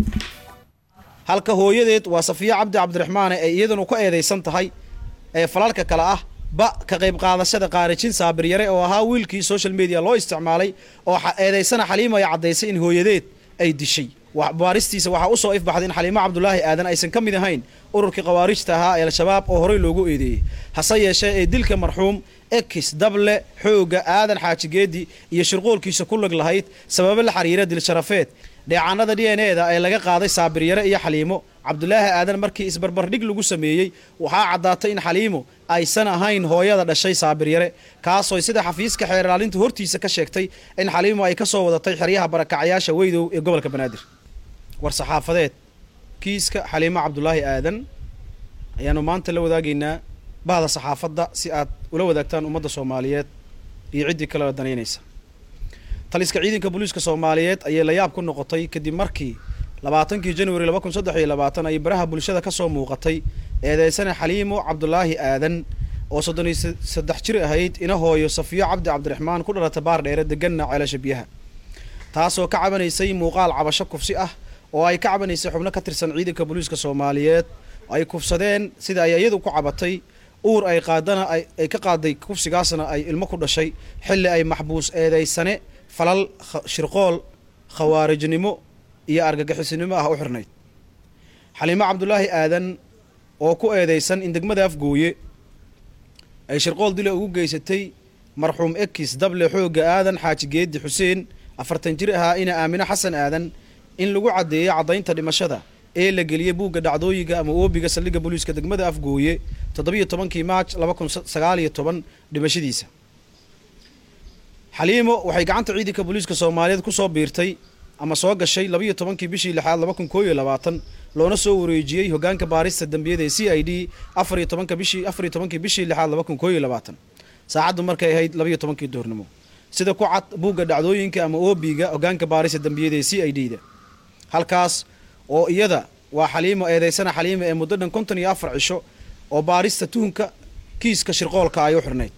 halka hooyadeed waa safiya cabdi cabdiraxmaane ay iyaduna ku eedaysan tahay ee falalka kale ah ba ka qayb qaadashada qaarijin saabir yare oo ahaa wiilkii social media loo isticmaalay oo xa- eedaysana xaliimo ay caddaysay in hooyadeed ay dishay Wa- baaristiisa waxaa usoo ifbaxday in xaliimo cabdulaahi aadan aysan ka mid ahayn ururkii khawaarijta ahaa ee al-shabaab oo horey loogu eedeeyey hase yeeshee ee dilka marxuum ekis dable xooga aadan xaaji geedi iyo shirqoolkiisa ku lag lahayd sababo la xiriira dil sharafeed dheecaanada d n eda ee laga qaaday saabir yare iyo xaliimo cabdulaahi aadan markii isbarbardhig lagu sameeyey waxaa caddaatay in xaliimo aysan ahayn hooyada dhashay saabir yare kaasoo sida xafiiska xeer ilaalinta hortiisa ka sheegtay in xaliimo ay ka soo wadatay xeryaha barakacyaasha weydow ee gobolka banaadir war saxaafadeed kiiska xaliimo cabdulaahi aadan ayaanu maanta la wadaagaynaa bahda saxaafadda si aad ula wadaagtaan ummadda soomaaliyeed iyo ciddii kale danaynaysa taliska ciidanka booliiska soomaaliyeed ayay la yaab ku noqotay kadib markii labaatankii januari laba kun saddex iyo labaatan ay baraha bulshada ka soo muuqatay eedeysane xaliimo cabdulaahi aadan oo soddon iyo se- saddex jir ahayd ina hooyo safiyo cabdi cabdiraxmaan ku dhalata baar dheere deganna ceelasha biyaha taasoo ka cabanaysay muuqaal cabasho kufsi ah oo ay ka cabanaysay xubno ka tirsan ciidanka booliiska soomaaliyeed ay kufsadeen sida ay iyadu ku cabatay uur ay qaadana ay ay ka qaaday kufsigaasna ay ilmo ku dhashay xilli ay maxbuus eedeysane falal kha- shirqool khawaarijnimo iyo argagixisnimo ah u xirnayd xaliimo cabdulaahi aadan oo ku eedeysan in degmada afgooye ay shirqool dila ugu geysatay marxuum ekis dable xooga aadan xaaji geedi xuseen afartan jir ahaa ina aamino xasan aadan in lagu caddeeyay caddaynta dhimashada ee la geliyey buugga dhacdooyinka ama oobiga saldhigga booliiska degmada afgooye toddobiyo tobankii maaj laba kun sagaal iyo toban dhimashadiisa xaliimo waxay gacanta ciidanka booliiska soomaaliyeed ku soo biirtay ama soo gashay labiyo tobankii bishii lixaad laba kun koo iyo labaatan loona soo wareejiyey hogaanka baarista dambiyada ee c i d afar iyo tobanka bishii afar iyo tobankii bishii lixaad laba kun koo iyo labaatan saacaddu markay ahayd labiyo tobankii duhurnimo sida ku cad buugga dhacdooyinka ama oobiga hogaanka baarista dambiyada ee c i d da halkaas oo iyada waa xaliimo eedeysana xaliimo ee muddo dhan konton iyo afar cisho oo baarista tuhunka kiiska shirqoolka ay u xirnayd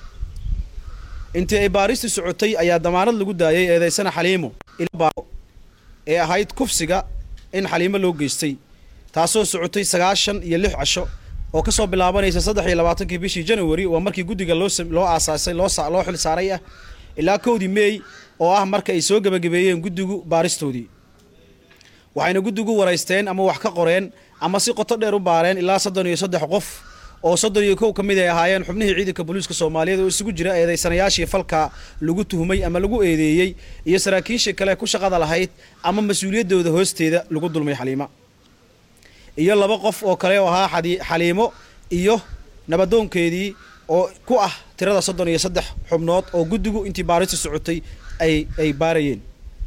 intii ay baaristu socotay ayaa damaanad lagu daayay eedeysana xaliimo ila baaro ee ahayd kufsiga in xaliimo loo geystay taasoo socotay sagaashan iyo lix casho oo kasoo bilaabanaysa saddex iyo labaatankii bishii january waa markii guddiga loo sam- loo aasaasay loo sa- loo xil saaray ah ilaa kowdii meey oo ah marka ay soo gebagabeeyeen guddigu baaristoodii waxayna guddigu waraysteen ama wax ka qoreen ama si qoto dheer u baareen ilaa soddon iyo saddex qof oo soddon iyo kow ka mid ay ahaayeen xubnihii ciidanka booliiska soomaaliyeed oo isugu jira eedeysanayaashii falka lagu tuhumay ama lagu eedeeyey iyo saraakiishii kale ku shaqada lahayd ama mas-uuliyaddooda hoosteeda lagu dulmay xaliima iyo laba qof oo kale oo ahaa xadi- xaliimo iyo nabadoonkeedii oo ku ah tirada soddon iyo saddex xubnood oo guddigu intii baarista socotay ay ay baarayeen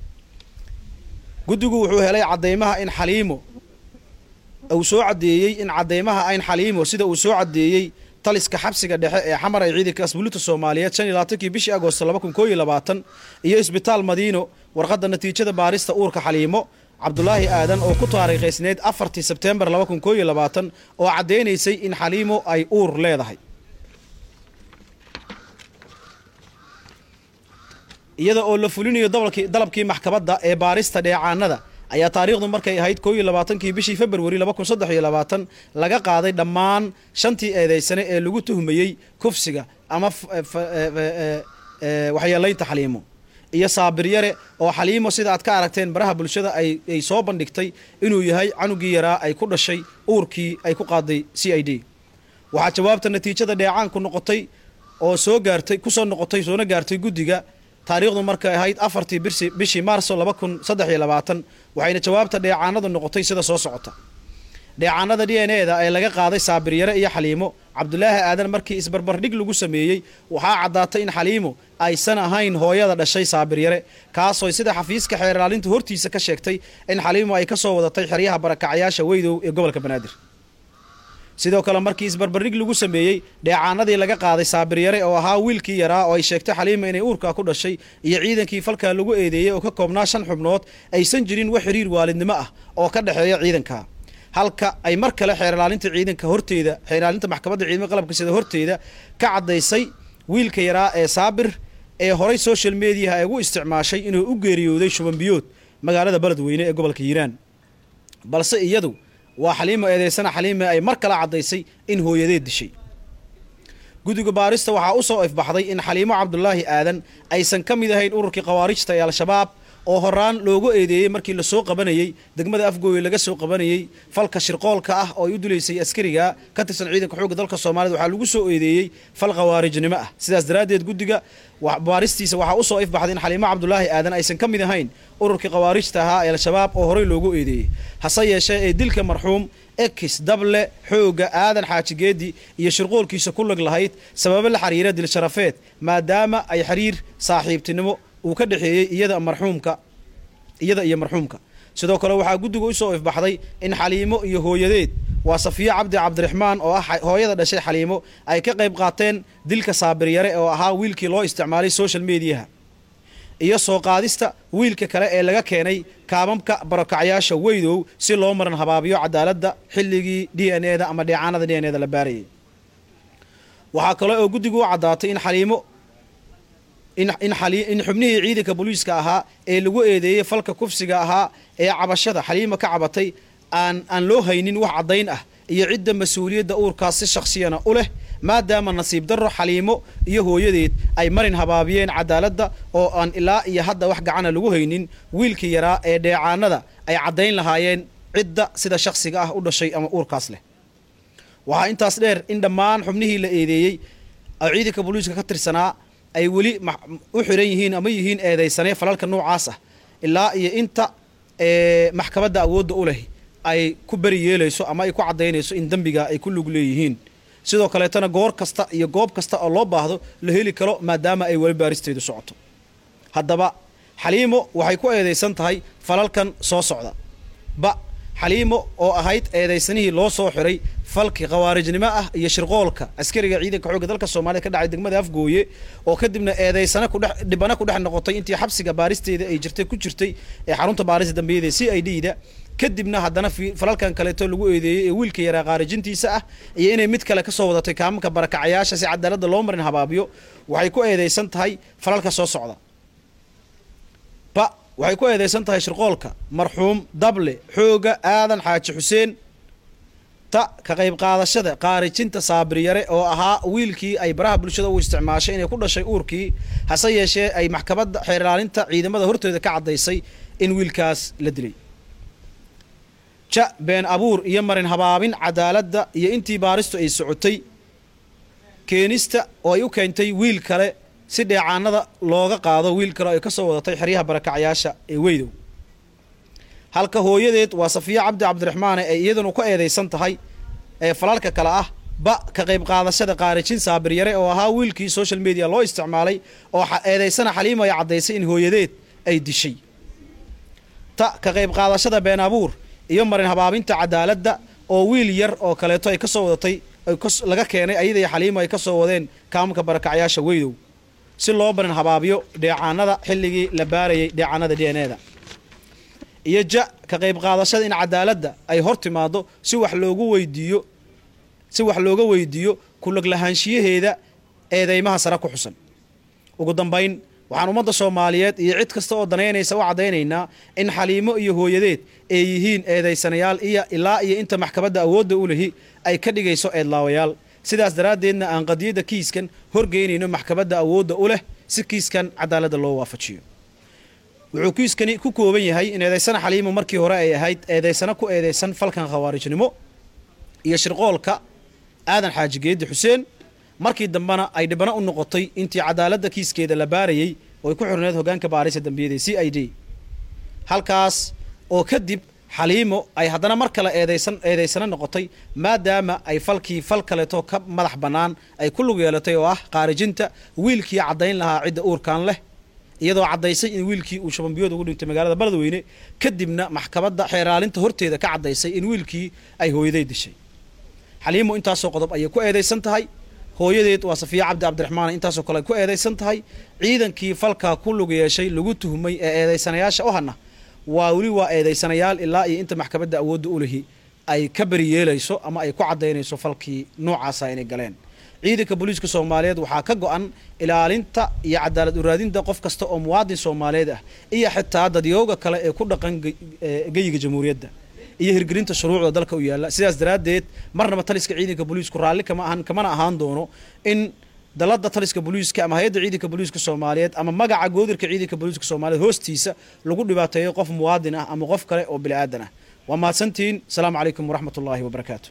guddigu wuxuu helay caddeymaha in xaliimo uu soo caddeeyey in caddeymaha ayn xaliimo sida uu soo caddeeyey taliska xabsiga dhexe ee xamar ay ciidanka asbuulinta soomaaliyeed shan iyo labaatankii bishii agoosto laba kun koo iyo labaatan iyo isbitaal madiino warqadda natiijada baarista uurka xaliimo cabdulaahi aadan oo ku taariikhaysneyd afartii sebteembar laba kun koo iyo labaatan oo caddaynaysay in xaliimo ay uur leedahay iyada oo la fulinayo dabalkii dalabkii maxkamadda ee baarista dheecaanada ayaa taariikhdu markay ahayd koo iyo labaatankii bishii februari laba kun saddex iyo labaatan laga qaaday dhammaan shantii eedeysane ee lagu tuhmayey kufsiga ama waxyeelaynta xaliimo iyo saabiryare oo xaliimo sida aad ka aragteen baraha bulshada ay soo bandhigtay inuu yahay canugii yaraa ay ku dhashay uurkii ay ku qaaday c i d waxaa jawaabta natiijada dheecaanku noqotay oo soo gaartay kusoo noqotay soona gaartay guddiga taariikhdu markay ahayd afartii bishii maarso laba kun saddex iyo labaatan waxayna jawaabta dheecaanadu noqotay sida soo socota dheecaanada d n e da ee laga qaaday saabiryare iyo xaliimo cabdulaahi aadan markii isbarbardhig lagu sameeyey waxaa caddaatay in xaliimo aysan ahayn hooyada dhashay saabiryare kaasoo sida xafiiska xeerlaalinta hortiisa ka sheegtay in xaliimo ay ka soo wadatay xeryaha barakacyaasha weydow ee gobolka banaadir sidoo kale markii isbarbardhig lagu sameeyey dheecaanadii laga qaaday saabiryare oo ahaa wiilkii yaraa oo ay sheegtay xaliima inay uurkaa ku dhashay iyo ciidankii falkaa lagu eedeeyey oo ka koobnaa shan xubnood aysan jirin wax xiriir waalidnimo ah oo ka dhexeeya ciidanka halka ay mar kale xeerlaalinta ciidanka horteeda xeerlaalinta maxkamadda ciidamada qalabka sida horteeda ka caddaysay wiilka yaraa ee saabir ee horay social mediaha ay ugu isticmaashay inuu u geeriyooday shubanbiyood magaalada beledweyne ee gobolka hiiraan balse iyadu waa xaliimo eedeysana xaliime ay mar kale caddaysay in hooyadeed dishay guddiga baarista waxaa u soo ifbaxday in xaliimo cabdulaahi aadan aysan ka mid ahayn ururkii khawaarijta ee al-shabaab oo horaan loogu eedeeyey markii lasoo qabanayey degmada afgooye laga soo qabanayey falka shirqoolka ah oo ay u dilaysay askariga ka tirsan ciidanka xoogga dalka soomaaliyed waxaa lagu soo eedeeyey fal khawaarijnimo ah sidaas daraaddeed guddiga baaristiisa waxaa usoo ifbaxday in xaliimo cabdulaahi aadan aysan ka mid ahayn ururkii khawaarijta ahaa ee al-shabaab oo horey loogu eedeeyey hase yeeshee ee dilka marxuum ekis dable xooga aadan xaaji geedi iyo shirqoolkiisa ku lag lahayd sababo la xiriira dil sharafeed maadaama ay xiriir saaxiibtinimo uu ka dhexeeyey iyada marxuumka iyada iyo marxuumka sidoo kale waxaa guddiga usoo ifbaxday in xaliimo iyo hooyadeed waa safiyo cabdi cabdiraxmaan oo ah hooyada dhashay xaliimo ay ka qayb qaateen dilka saabiryare oo ahaa wiilkii loo isticmaalay social mediaha iyo soo qaadista wiilka kale ee laga keenay kaababka barokacyaasha weydow si loo maran habaabiyo cadaaladda xilligii d n e da ama dheecaanada d n e da la baarayay waxaa kale oo guddigu u caddaatay in xaliimo in in xubnihii ciidanka booliiska ahaa ee lagu eedeeyey falka kufsiga ahaa ee cabashada xaliima ka cabatay aan aan loo haynin wax caddayn ah iyo cidda mas-uuliyadda uurkaas si shakhsiyana u leh maadaama nasiib darro xaliimo iyo hooyadeed ay marin habaabiyeen cadaaladda oo aan ilaa iyo hadda wax gacana lagu haynin wiilkii yaraa ee dheecaanada ay caddayn lahaayeen cidda sida shakhsiga ah u dhashay ama uurkaas leh waxaa intaas dheer in dhammaan xubnihii la eedeeyey oo ciidanka booliiska ka tirsanaa ay weli u xiran yihiin ama yihiin eedaysanee falalka noocaas ah ilaa iyo inta maxkamadda awoodda u leh ay ku beri yeelayso ama ay ku caddaynayso in dembiga ay ku lug leeyihiin sidoo kaleetana goor kasta iyo goob kasta oo loo baahdo la heli karo maadaama ay weli baaristeedu socoto haddaba xaliimo waxay ku eedaysan tahay falalkan soo socda ba xaliimo oo ahayd eedaysanihii loo soo xiray falki khawaarijnimo ah iyo shirqoolka askariga ciidanka xoogga dalka soomaaliyed ka dhacay degmada afgooye oo kadibna eedaysana kudhe dhibana ku dhex noqotay intii xabsiga baaristeeda ay jirtay ku jirtay ee xarunta baarista dambiyada c i d da kadibna haddana falalkan kaleeto lagu eedeeyey ee wiilka yaraa khaarijintiisa ah iyo inay mid kale kasoo wadatay kaamanka barakacayaasha si cadaaladda loo marin habaabiyo waxay ku eedaysan tahay falalka soo socda ba waxay ku eedaysan tahay shirqoolka marxuum dable xooga aadan xaaji xuseen ta ka qayb qaadashada qaarijinta saabiryare oo ahaa wiilkii ay baraha bulshada u isticmaashay inay ku dhashay uurkii hase yeeshee ay maxkamadda xeerlaalinta ciidamada hortooda ka caddaysay in wiilkaas la dilay ja been abuur iyo marin habaabin cadaaladda iyo intii baaristu ay socotay keenista oo ay u keentay wiil kale si dheecaanada looga qaado wiil kale oo ay ka soo wadatay xeryaha barakacyaasha ee weydow halka hooyadeed waa safiya cabdi cabdiraxmaane ay iyaduna ka eedaysan tahay ee falalka kale ah ba ka qayb qaadashada qaarijin saabiryare oo ahaa wiilkii social media loo isticmaalay oo eedaysana xaliimo ay caddaysay in hooyadeed ay dishay ta ka qayb qaadashada been abuur iyo marin habaabinta cadaaladda oo wiil yar oo kaleeto ay ka soo wadatay ay kas- laga keenay ayada iyo xaliimo ay ka soo wadeen kaamka barakacyaasha weydow si loo barin habaabiyo dheecaanada xilligii la baarayay dheecaanada d n e da iyo ja ka qayb qaadashada in cadaaladda ay hor timaado si wax loogu weydiiyo si wax looga weydiiyo kulag lahaanshiyaheeda eedeymaha sare ku xusan ugu dambayn waxaan ummadda soomaaliyeed iyo cid kasta oo danaynaysa u caddaynaynaa in xaliimo iyo hooyadeed ay yihiin eedaysanayaal iyo ilaa iyo inta maxkamadda awoodda u lehi ay ka dhigayso eedlaawayaal sidaas daraaddeedna aan qadiyadda kiiskan horgeynayno maxkamadda awoodda u leh si kiiskan cadaaladda loo waafajiyo wuxuu kiiskani ku kooban yahay in eedaysana xaliimo markii hore ay ahayd eedaysano ku eedaysan falkan khawaarijnimo iyo shirqoolka aadan xaaji geedi xuseen markii dambena ay dhibano u noqotay intii cadaaladda kiiskeeda la baarayey oo ay ku xurneed hogaanka baarisa dambiyada c i d halkaas oo kadib xaliimo ay haddana mar kale eedaysan eedaysano noqotay maadaama ay falkii fal kaleeto ka madax bannaan ay ku lug yeelatay oo ah qaarijinta wiilkii caddayn lahaa cidda uurkan leh iyadoo caddaysay in wiilkii uu shabanbiyood ugu dhintay magaalada baladweyne kadibna maxkamadda xeeraalinta horteeda ka caddaysay in wiilkii ay hooyaday dishay xaliimo intaasoo qodob ayay ku eedaysan tahay hooyadeed waa safiya cabdi cabdiraxmaan intaasoo kale ay ku eedaysan tahay ciidankii falkaa ku lug yeeshay lagu tuhmay ee eedaysanayaasha u hana waa weli waa eedaysanayaal ilaa iyo inta maxkamadda awoodda u lihi ay ka beri yeelayso ama ay ku caddaynayso falkii noocaasa inay galeen ciidanka booliiska soomaaliyeed waxaa ka go-an ilaalinta iyo cadaalad uraadinta qof kasta oo muwaadin soomaaliyeed ah iyo xitaa dadyooga kale ee ku dhaqan ge- ee geyiga jamhuuriyadda iyo hirgelinta shuruucda dalka u yaalla sidaas daraaddeed marnaba taliska ciidanka booliisku raalli kama ahan kamana ahaan doono in dalada taliska booliiska ama hay-adda ciidanka booliiska soomaaliyeed ama magaca goodirka ciidanka booliiska soomaaliyeed hoostiisa lagu dhibaateeyo qof muwaadin ah ama qof kale oo bini aadan ah waa mahadsantihiin asalaamu calaykum waraxmat ullaahi wabarakaatu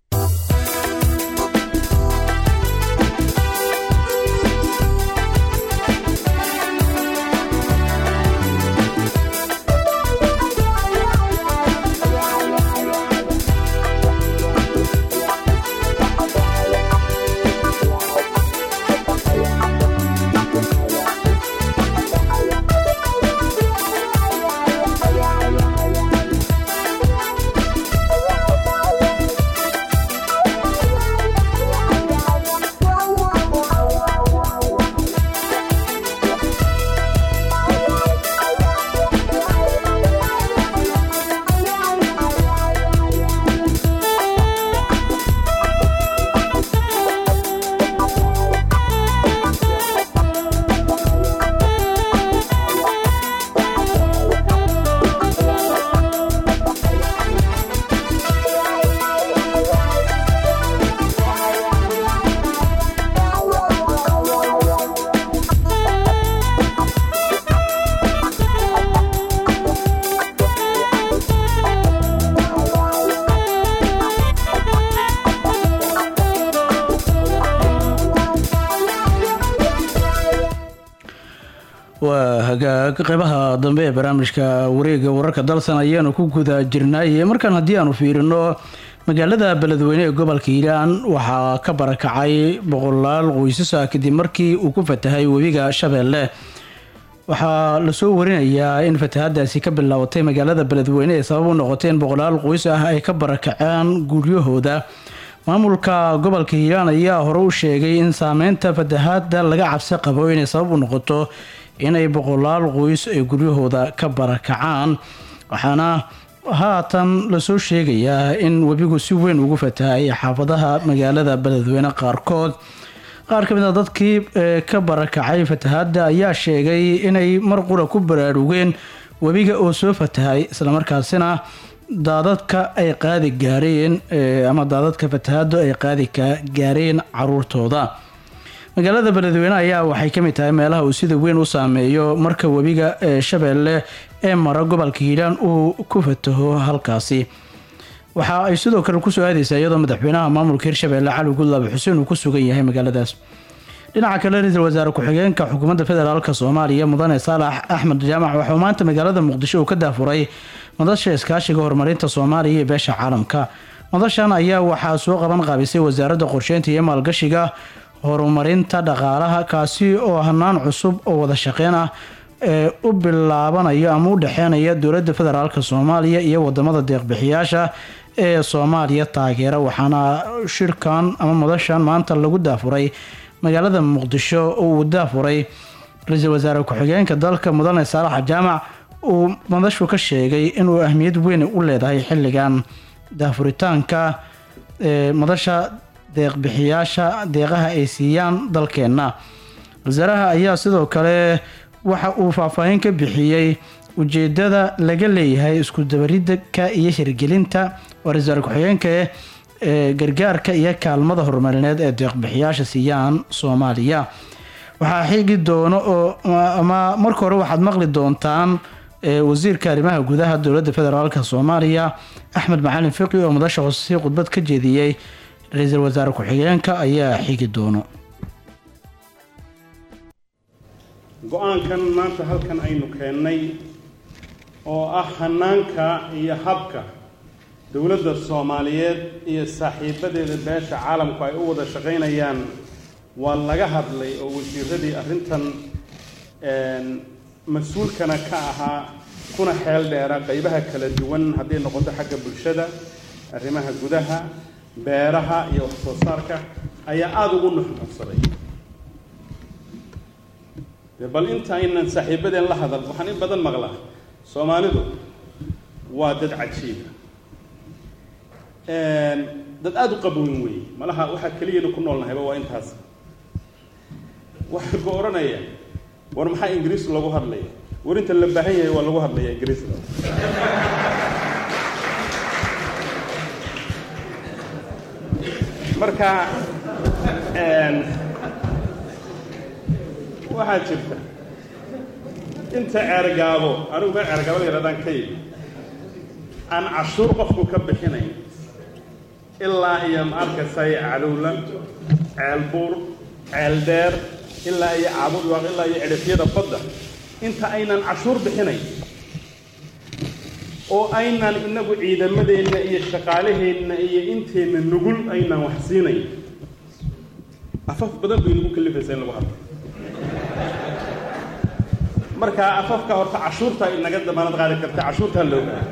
waa hagaag qeybaha dambe ee barnaamijka wareega wararka dalsan ayaanu ku guda jirnay markaan haddii aanu fiirino magaalada beledweyne ee gobolka hiiraan waxaa ka barakacay boqolaal qoysasa kadib markii uu ku fatahay webiga shabeelle waxaa lasoo warinayaa in fatahaadaasi ka bilaabatay magaalada beledweyne ee sabab u noqotay in boqolaal qoys ah ay ka barakaceen guryahooda maamulka gobolka hiiraan ayaa hore u sheegay in saameynta fatahaada laga cabsi qabo inay sabab u noqoto inay boqolaal qoys ay guryahooda ka barakacaan waxaana haatan lasoo sheegayaa in webigu si weyn ugu fatahay xaafadaha magaalada beledweyne qaarkood qaar ka mid a dadkii ee ka barakacay fatahaada ayaa sheegay inay mar qura ku baraarugeen webiga oo soo fatahay islamarkaasina daadadka ay qaadi gaareen ee, ama daadadka fatahaadu ay qaadi ka- gaareen caruurtooda magaalada beledweyne ayaa waxay ka mid tahay meelaha uu sida weyn u saameeyo marka webiga ee shabeelle ee mara gobolka hiiraan uu ku fataho halkaasi waxa ay sidoo kale kusoo aadeysaa iyadoo madaxweynaha maamulka hirshabeelle cali gudlaabe xuseen uu ku sugan yahay magaaladaas dhinaca kale ra-iisul wasaare ku-xigeenka xukuumadda federaalk soomaaliya mudane saalax axmed jaamac waxauu maanta magaalada muqdisho uu ka daafuray madasha iskaashiga horumarinta soomaaliya iyo beesha caalamka madashan ayaa waxaa soo qaban qaabisay wasaaradda qorsheynta iyo maalgashiga horumarinta dhaqaalaha kaasi oo hanaan cusub oo wada shaqeyn ah ee u bilaabanayo ama u dhexeynaya dowladda federaalk soomaaliya iyo wadamada deeqbixiyaasha ee soomaaliya taageera waxaana shirkan ama madashan maanta lagu daafuray magaalada muqdisho oo uu daafuray ra-iisul wasaare ku-xigeenka dalka mudane saalax jaamac uu madashu ka sheegay inuu ahmiyad weyn u leedahay xilligan daafuritaanka ee madasha deeqbixiyaasha deeqaha ay siiyaan dalkeenna wasaaraha ayaa sidoo kale waxa uu faahfaahin ka bixiyey ujeedada laga leeyahay isku dabaridka iyo hirgelinta waa ra-isul wasaare ku-xigeenka ee gargaarka iyo kaalmada horumarineed ee deeqbixiyaasha siiyaan soomaaliya waxaa xigi doono oo ama marka hore waxaad maqli doontaan ee wasiirka arrimaha gudaha dowladda federaalk soomaaliya axmed macalin fiqi oo madasha hoosesi khudbad ka jeediyey ra-iisul wasaare ku-xigeenka ayaa xigi doono go-aankan maanta halkan aynu keennay oo ah hanaanka iyo habka dowladda soomaaliyeed iyo saaxiibadeeda beesha caalamku ay u wada shaqaynayaan waa laga hadlay oo wasiiradii arrintan mas-uulkana ka ahaa kuna xeel dheera qaybaha kala duwan hadday noqoto xagga bulshada arrimaha gudaha beeraha iyo wax soo saarka ayaa aada ugu nuxnuxsaday dee bal inta aynan saaxiibadeen la hadal waxaan in badan maqlaa soomaalidu waa dad cajiiba dad aada u qabowen weeye malaha waxaa keliyana ku noolnahayba waa intaas waxaa ku odhanaya war maxaa ingiriis lagu hadlaya war inta la baahan yahay waa lagu hadlaya ingiriiska marka waxaa jirta inta ceergaabo anigu meel ceergaabo la yidhahdaan ka yimi aan cashuur qofku ka bixinayn ilaa iyo ma arkasay calowla ceelbuur ceeldheer ilaa iyo caabudwaaq ilaa iyo cidhifyada badda inta aynan cashuur bixinayn oo aynan inagu ciidamadeenna iyo shaqaalaheenna iyo inteenna nugul aynan wax siinayn afaf badan bay nagu kalifaysaa in lagu hadlo marka afafka horta cashuurta inaga damaanad qaadi karta cashuurtaa loo gaay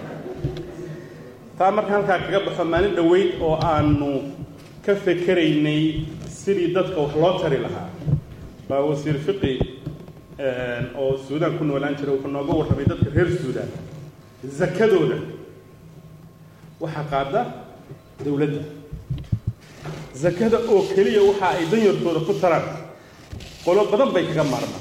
taa marka halkaa kaga baxo maalin dhoweyd oo aanu ka fekeraynay sidii dadka wax loo tari lahaa baa wasiir fiqi oo suudaan ku noolaan jira wuxuu nooga warramay dadka reer suudaan zakadooda waxaa qaada dowladda zakada oo keliya waxa ay danyartooda ku taraan qolo badan bay kaga maarmaan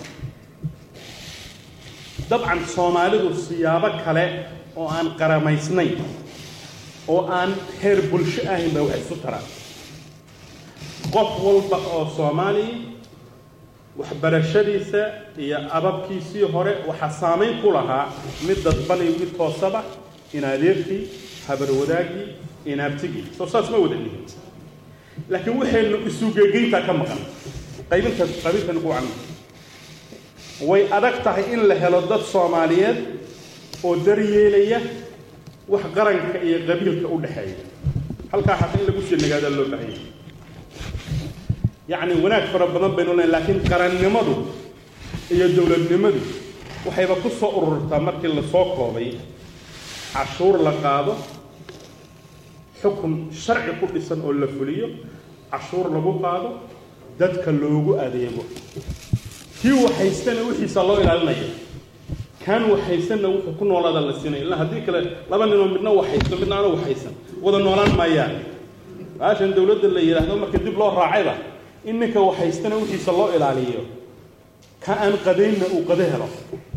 dabcan soomaalidu siyaabo kale oo aan qaramaysnayn oo aan heer bulsho ahayn ba wax isu taraan qof walba oo soomaaliya waxbarashadiisa iyo ababkiisii hore waxaa saamayn ku lahaa mid dadban iyo mid toosaba inadeerkii habarwadaagii inaabtigii soo saas ma wada dhihin laakiin waxaynu isugegeyntaa ka maqan qaybinta qaybintan ku wacan way adag tahay in la helo dad soomaaliyeed oo daryeelaya wax qaranka iyo qabiilka u dhexeeya halkaa xataa in lagu shinagaadaa loo baahanya yacni wanaag fara badan baynu lenahay laakiin qarannimadu iyo dowladnimadu waxayba ku soo ururtaa markii lasoo koobay cashuur la qaado xukun sharci ku dhisan oo la fuliyo cashuur lagu qaado dadka loogu adeego kii waxhaystana wixiisa loo ilaalinaya kaan waxhaysanna wuxuu ku noolaada la siinaya illa haddii kale laba ninoo midna waxhaysto midna aanu waxhaysan wada noolaan maayaan baashan dowladda la yidhaahdo marka dib loo raacayba in ninka waxhaystana wixiisa loo ilaaliyo ka aan qadaynna uu qado helo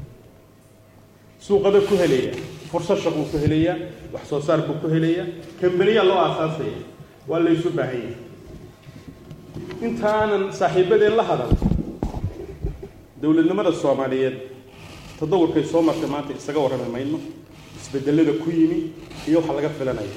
suu qado ku helaya fursad shaquu ku helaya wax soo saar buu ku helaya kambaniyaa loo aasaasaya waa laysu baahan yahay intaanan saaxiibadeen la hadal dowladnimada soomaaliyeed tadawurkay soo martay maanta isaga warrami mayno isbedelada ku yimi iyo waxa laga filanaya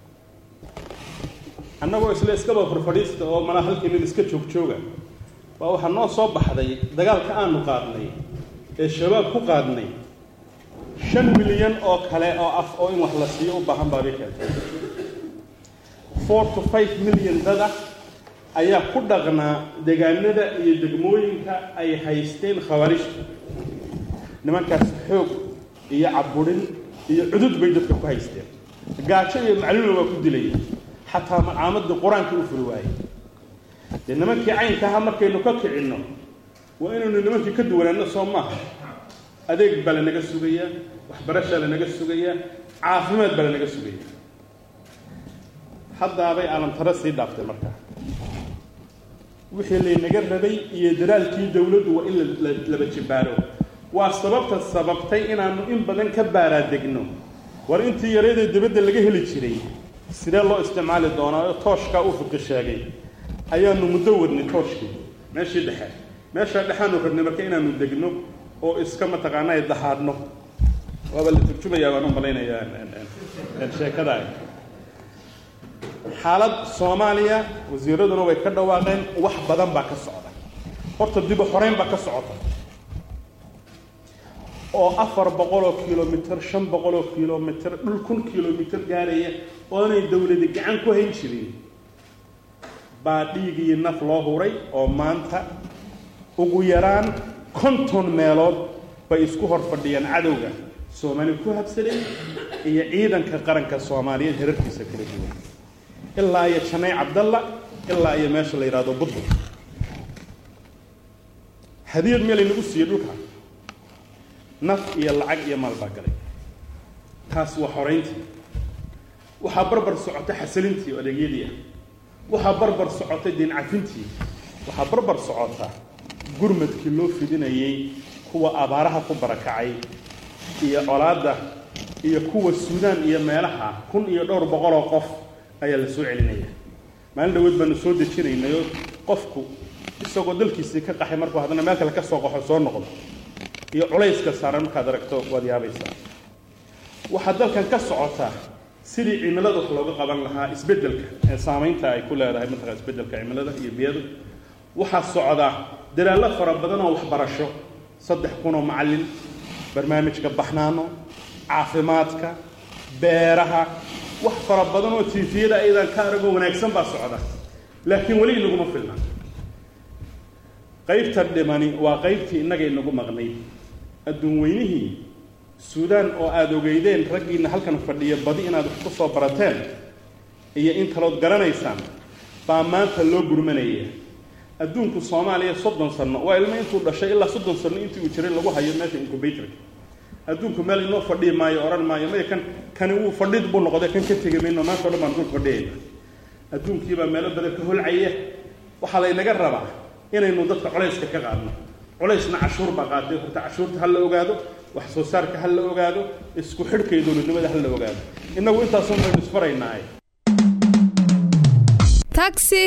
annagoo isla iskaba farfadhiista oo malaa halkii mid iska joog jooga baa waxaa noo soo baxday dagaalka aanu qaadnay ee shabaab ku qaadnay shan milyan oo kale oo af oo in wax la siiyo u baahan baa keentay four to five milyan dada ayaa ku dhaqnaa deegaanada iyo degmooyinka ay haysteen khawaarijta nimankaas xoog iyo caburin iyo cudud bay dadka ku haysteen gaajo iyo macluula waa ku dilaya xataa macaamadii qur-aanka u furi waayey dee nimankii caynka ahaa markaynu ka kicinno waa inaynu nimankii ka duwanaano soo maaha adeeg baa lanaga sugayaa waxbarashaa lanaga sugayaa caafimaad baa lanaga sugayaa haddaabay alamtaro sii dhaaftay markaa wixii laynaga rabay iyo daraalkii dowladdu waa in laba jibaaro waa sababta sababtay inaannu in badan ka baaraadegno war intii yareedee dibadda laga heli jiray sidee loo isticmaali doonaa oo tooshkaa uu fiqi sheegay ayaanu muddo wadnay tooshkii meeshii dhexe meeshaa dhexaanu rabnay marka inaanu degno oo iska mataqaanaa dahaadhno waaba la turjumayaa baan u malaynayaa sheekada xaalad soomaaliya wasiiraduna way ka dhawaaqeen wax badan baa ka socda horta dib u xoreyn baa ka socota oo afar boqoloo kilomitr shan boqoloo kilomitr dhul kun kilomitr gaaraya oonay dowladi gacan ku hayn jirin baa dhiigii naf loo huray oo maanta ugu yaraan konton meelood bay isku hor fadhiyaan cadowga soomaali ku habsaday iyo ciidanka qaranka soomaaliyeed herarkiisa kala duwan ilaa iyo janay cabdalla ilaa iyo meesha la yidhahdo budbud hadiyad meel laynagu siiyey dhulka naf iyo lacag iyo maal baa galay taas waa xorayntii waxaa barbar socotay xasilintii oo adeegyadii ah waxaa barbar socotay diin cafintii waxaa barbar socota gurmadkii loo fidinayay kuwa abaaraha ku barakacay iyo colaadda iyo kuwa suudaan iyo meelaha kun iyo dhowr boqoloo qof ayaa la soo celinaya maalin dhaweed baanu soo dejinaynayoo qofku isagoo dalkiisii ka qaxay markuu haddana meel kale ka soo qaxo soo noqdo iyo culayska saaran markaad aragto waad yaabaysaa waxaa dalkan ka socota sidii cimilada wax looga qaban lahaa isbeddelka ee saamaynta ay ku leedahay mataqaa isbeddelka cimilada iyo biyadu waxaa socda dadaallo fara badan oo waxbarasho saddex kunoo macallin barnaamijka baxnaano caafimaadka beeraha wax fara badan oo tiifiyada ayadaan ka aragoo wanaagsan baa socda laakiin weli inaguma filna qaybta dhimani waa qaybtii innaga inagu maqnayd adduun weynihii suudaan oo aada ogeydeen raggiina halkan fadhiya badi inaad wax ku soo barateen iyo in kalood garanaysaan baa maanta loo gurmanaya adduunku soomaaliya soddon sano waa ilmo intuu dhashay ilaa soddon sano intii uu jiray lagu hayo meesha incubatorka adduunku meel inoo fadhiyi maayo odhan maayo maya kan kani wuu fadhid buu noqday kan ka tegi mayno maanta o dhan baan dul fadhiyayna adduunkiibaa meelo badan ka holcaya waxaa laynaga rabaa inaynu dadka culayska ka qaadno culaysna cashuur baa qaaday horta cashuurta ha la ogaado wax soo saarka ha la ogaado isku xidhka iyo dowladnimada ha la ogaado innagu intaasun baynu isfaraynaaye taxi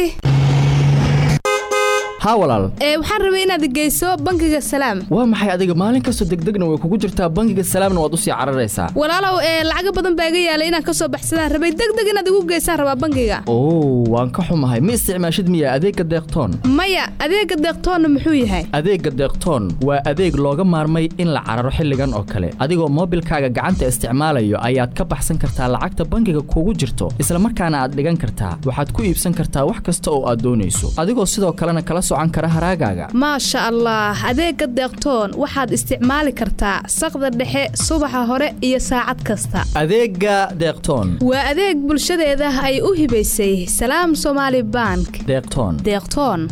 haa walaal ee waxaan rabay inaad geyso bangiga salaam waa maxay adiga maalin kastoo degdegna way kugu jirtaa bangiga salaamna waad usii cararaysaa walaalow ee lacaga badan baa iga yaalay inaan ka soo baxsadaan rabay degdeg inaad igu geysaan rabaa bangiga oo waan ka xumahay ma isticmaashid miya adeegga deeqtoon maya adeega deeqtoonna muxuu yahay adeegga deeqtoon waa adeeg looga maarmay in la cararo xilligan oo kale adigoo moobilkaaga gacanta isticmaalayo ayaad ka baxsan kartaa lacagta bangiga kugu jirto isla markaana aad dhigan kartaa waxaad ku iibsan kartaa wax kasta oo aad doonayso adigoo sidoo kalena kala maasha allah adeegga deeqtoon waxaad isticmaali kartaa saqda dhexe subaxa hore iyo saacad kasta adeegga deeqtoon waa adeeg bulshadeeda ay u hibaysay salaam somaali bank deeqtoon deeqtoon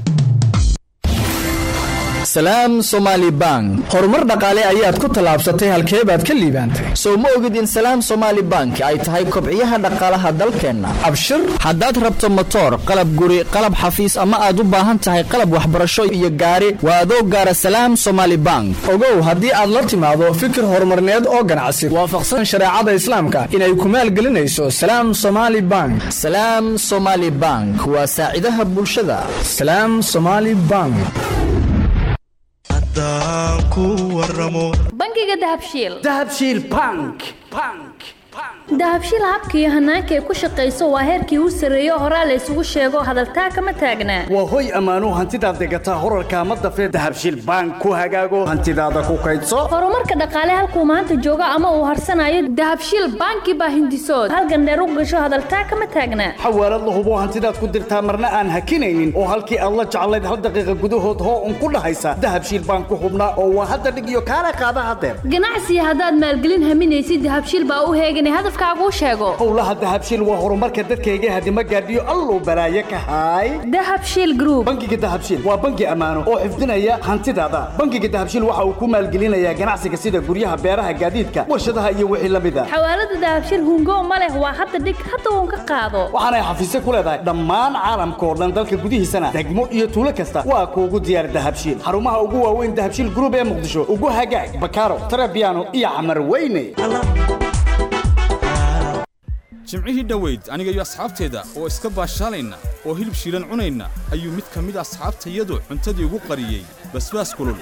salaam somaali bank horumar dhaqaale ayaad ku tallaabsatay halkee baad ka liibaantay sow ma ogid in salaam somaali bank ay tahay kobciyaha dhaqaalaha dalkeenna abshir haddaad rabto motoor qalab guri qalab xafiis ama aad u baahan tahay qalab waxbarasho iyo gaari waa adoo gaara salaam somaali bank ogow haddii aad la timaado fikir horumarneed oo ganacsi waafaqsan shareecada islaamka inay ku maalgelinayso salaam somaali bank salaam somaali bank waa saacidaha bulshada salaam somaali bank bangiga dahabshiil dahabshiil bank dahabshiil habka iyo hanaanka ay ku shaqayso waa heerkii u sarreeyo horaa la isugu sheego hadaltaa kama taagnaa waa hoy ammaanuu hantidaad degataa horarka ma dafee dahabshiil bank ku hagaago hantidaada ku kaydso horumarka dhaqaale halkuu maanta joogo ama uu harsanayo dahabshiil banki baa hindisood halgandheer u gasho hadaltaa kama taagnaa xawaalad la hubo hantidaad ku dirtaa marna aan hakinaynin oo halkii aad la jeclayd hal daqiiqa gudahood hoo un ku dhahaysa dahabshiil bank ku hubnaa oo waa hadda dhig iyo kaala qaada hadeer ganacsiga haddaad maalgelin haminaysid dahabshiil baa u heeganay hadafka afkaaguu sheego howlaha dahabshiil waa horumarka dadkayga hadima gaadhiyo alluu balaaye ka haay dahabshiil group bangiga dahabshiil waa bangi ammaano oo xifdinaya hantidaada bangiga dahabshiil waxa uu ku maalgelinayaa ganacsiga sida guryaha beeraha gaadiidka warshadaha iyo wixii la mid a xawaalada dahabshiil hungo ma leh waa hadda dhig hadda uun ka qaado waxaanay xafiisyo ku leedahay dhammaan caalamka oo dhan dalka gudihiisana degmo iyo tuulo kasta waa kuugu diyaar dahabshiil xarumaha ugu waaweyn dahabshiil group ee muqdisho ugu hagaag bakaaro tarabiano iyo xamar weyne jimcihii dhoweyd aniga iyo asxaabteeda oo iska baashaalayna oo hilib shiilan cunayna ayuu mid ka mid a asxaabtayadu cuntadii ugu qariyey basbaas kulul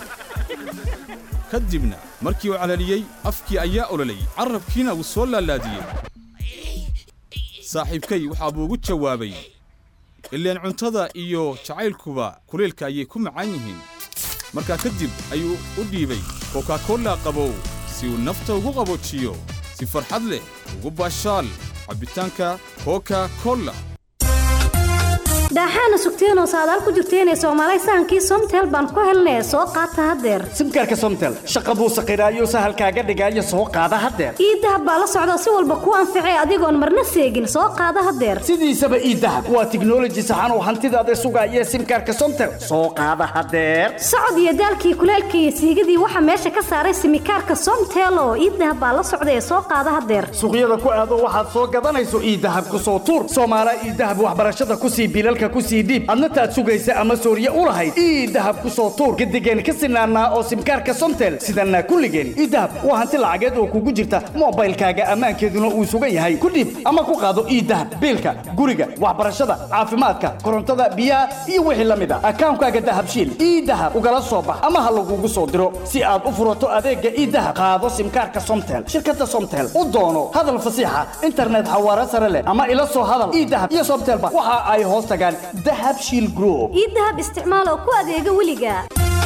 ka dibna markii uu calaliyey afkii ayaa ololay carrabkiina wuu soo laalaadiyey saaxiibkay waxaa buu ugu jawaabay ileen cuntada iyo jacaylkuba kuleelka ayay ku macaan yihiin markaa kadib ayuu u dhiibay kokakolla qabow si uu nafta ugu qaboojiyo si farxad leh ugu baashaal cabbitaanka koka kolla daaxaana sugteenoo saadaal ku jirteenee soomaalay sahankii somtel baan ku helnee soo qaata haddeer simkaarka somtel shaqa buu saqiraayo sahalkaaga dhigaayo soo qaada haddeer ii dahab baa la socda si walba kuu anficee adigoon marna seegin soo qaada haddeer sidiisaba ii dahab waa tiknoloji saxan oo hantidaada sugaaya simkaarka somtel soo qaada haddeer socod iyo daalkii kuleelka iyo siigadii waxaa meesha ka saaray simikaarka somtel oo ii dahab baa la socda ee soo qaada haddeer suuqyada ku aado waxaad soo gadanayso ii dahab ku soo tuur soomaala ii dahab waxbarashada ku sii bilalka kusii dhiib adna taad sugaysa ama sooriye u lahayd ii dahab ku soo tuur gadigeen ka sinaanaa oo simkaarka somtel sidanaa kulligeen ii dahab waa hanti lacageed oo kugu jirta moobaylkaaga ammaankeeduna uu sugan yahay ku dhiib ama ku qaado ii dahab biilka guriga waxbarashada caafimaadka korontada biyaha iyo wixii la mid a akaankaaga dahabshiil ii dahab ugala soo bax ama ha lagugu soo diro si aad u furato adeegga ii dahab qaado simkaarka somtel shirkadda somtel u doono hadal fasiixa internet xawaare sare leh ama ila soo hadal ii dahab iyo somtelba waxa ay hoos tagaan dahabshiil group ii dahab isticmaal oo ku adeega weliga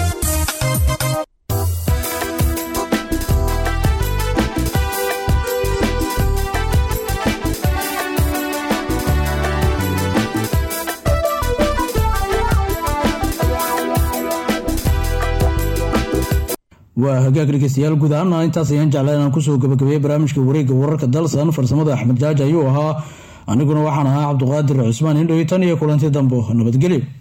waa hagaag dhegeystayaal guud ahaana intaas ayaan jeclaa inaan kusoo gabagabeeyey barnaamijka wareegga wararka dalsan farsamada axmed jaaji ayuu ahaa aniguna waxaan ahaa cabduqaadir cusmaan indhow tan iyo kulanti dambo nabadgelyo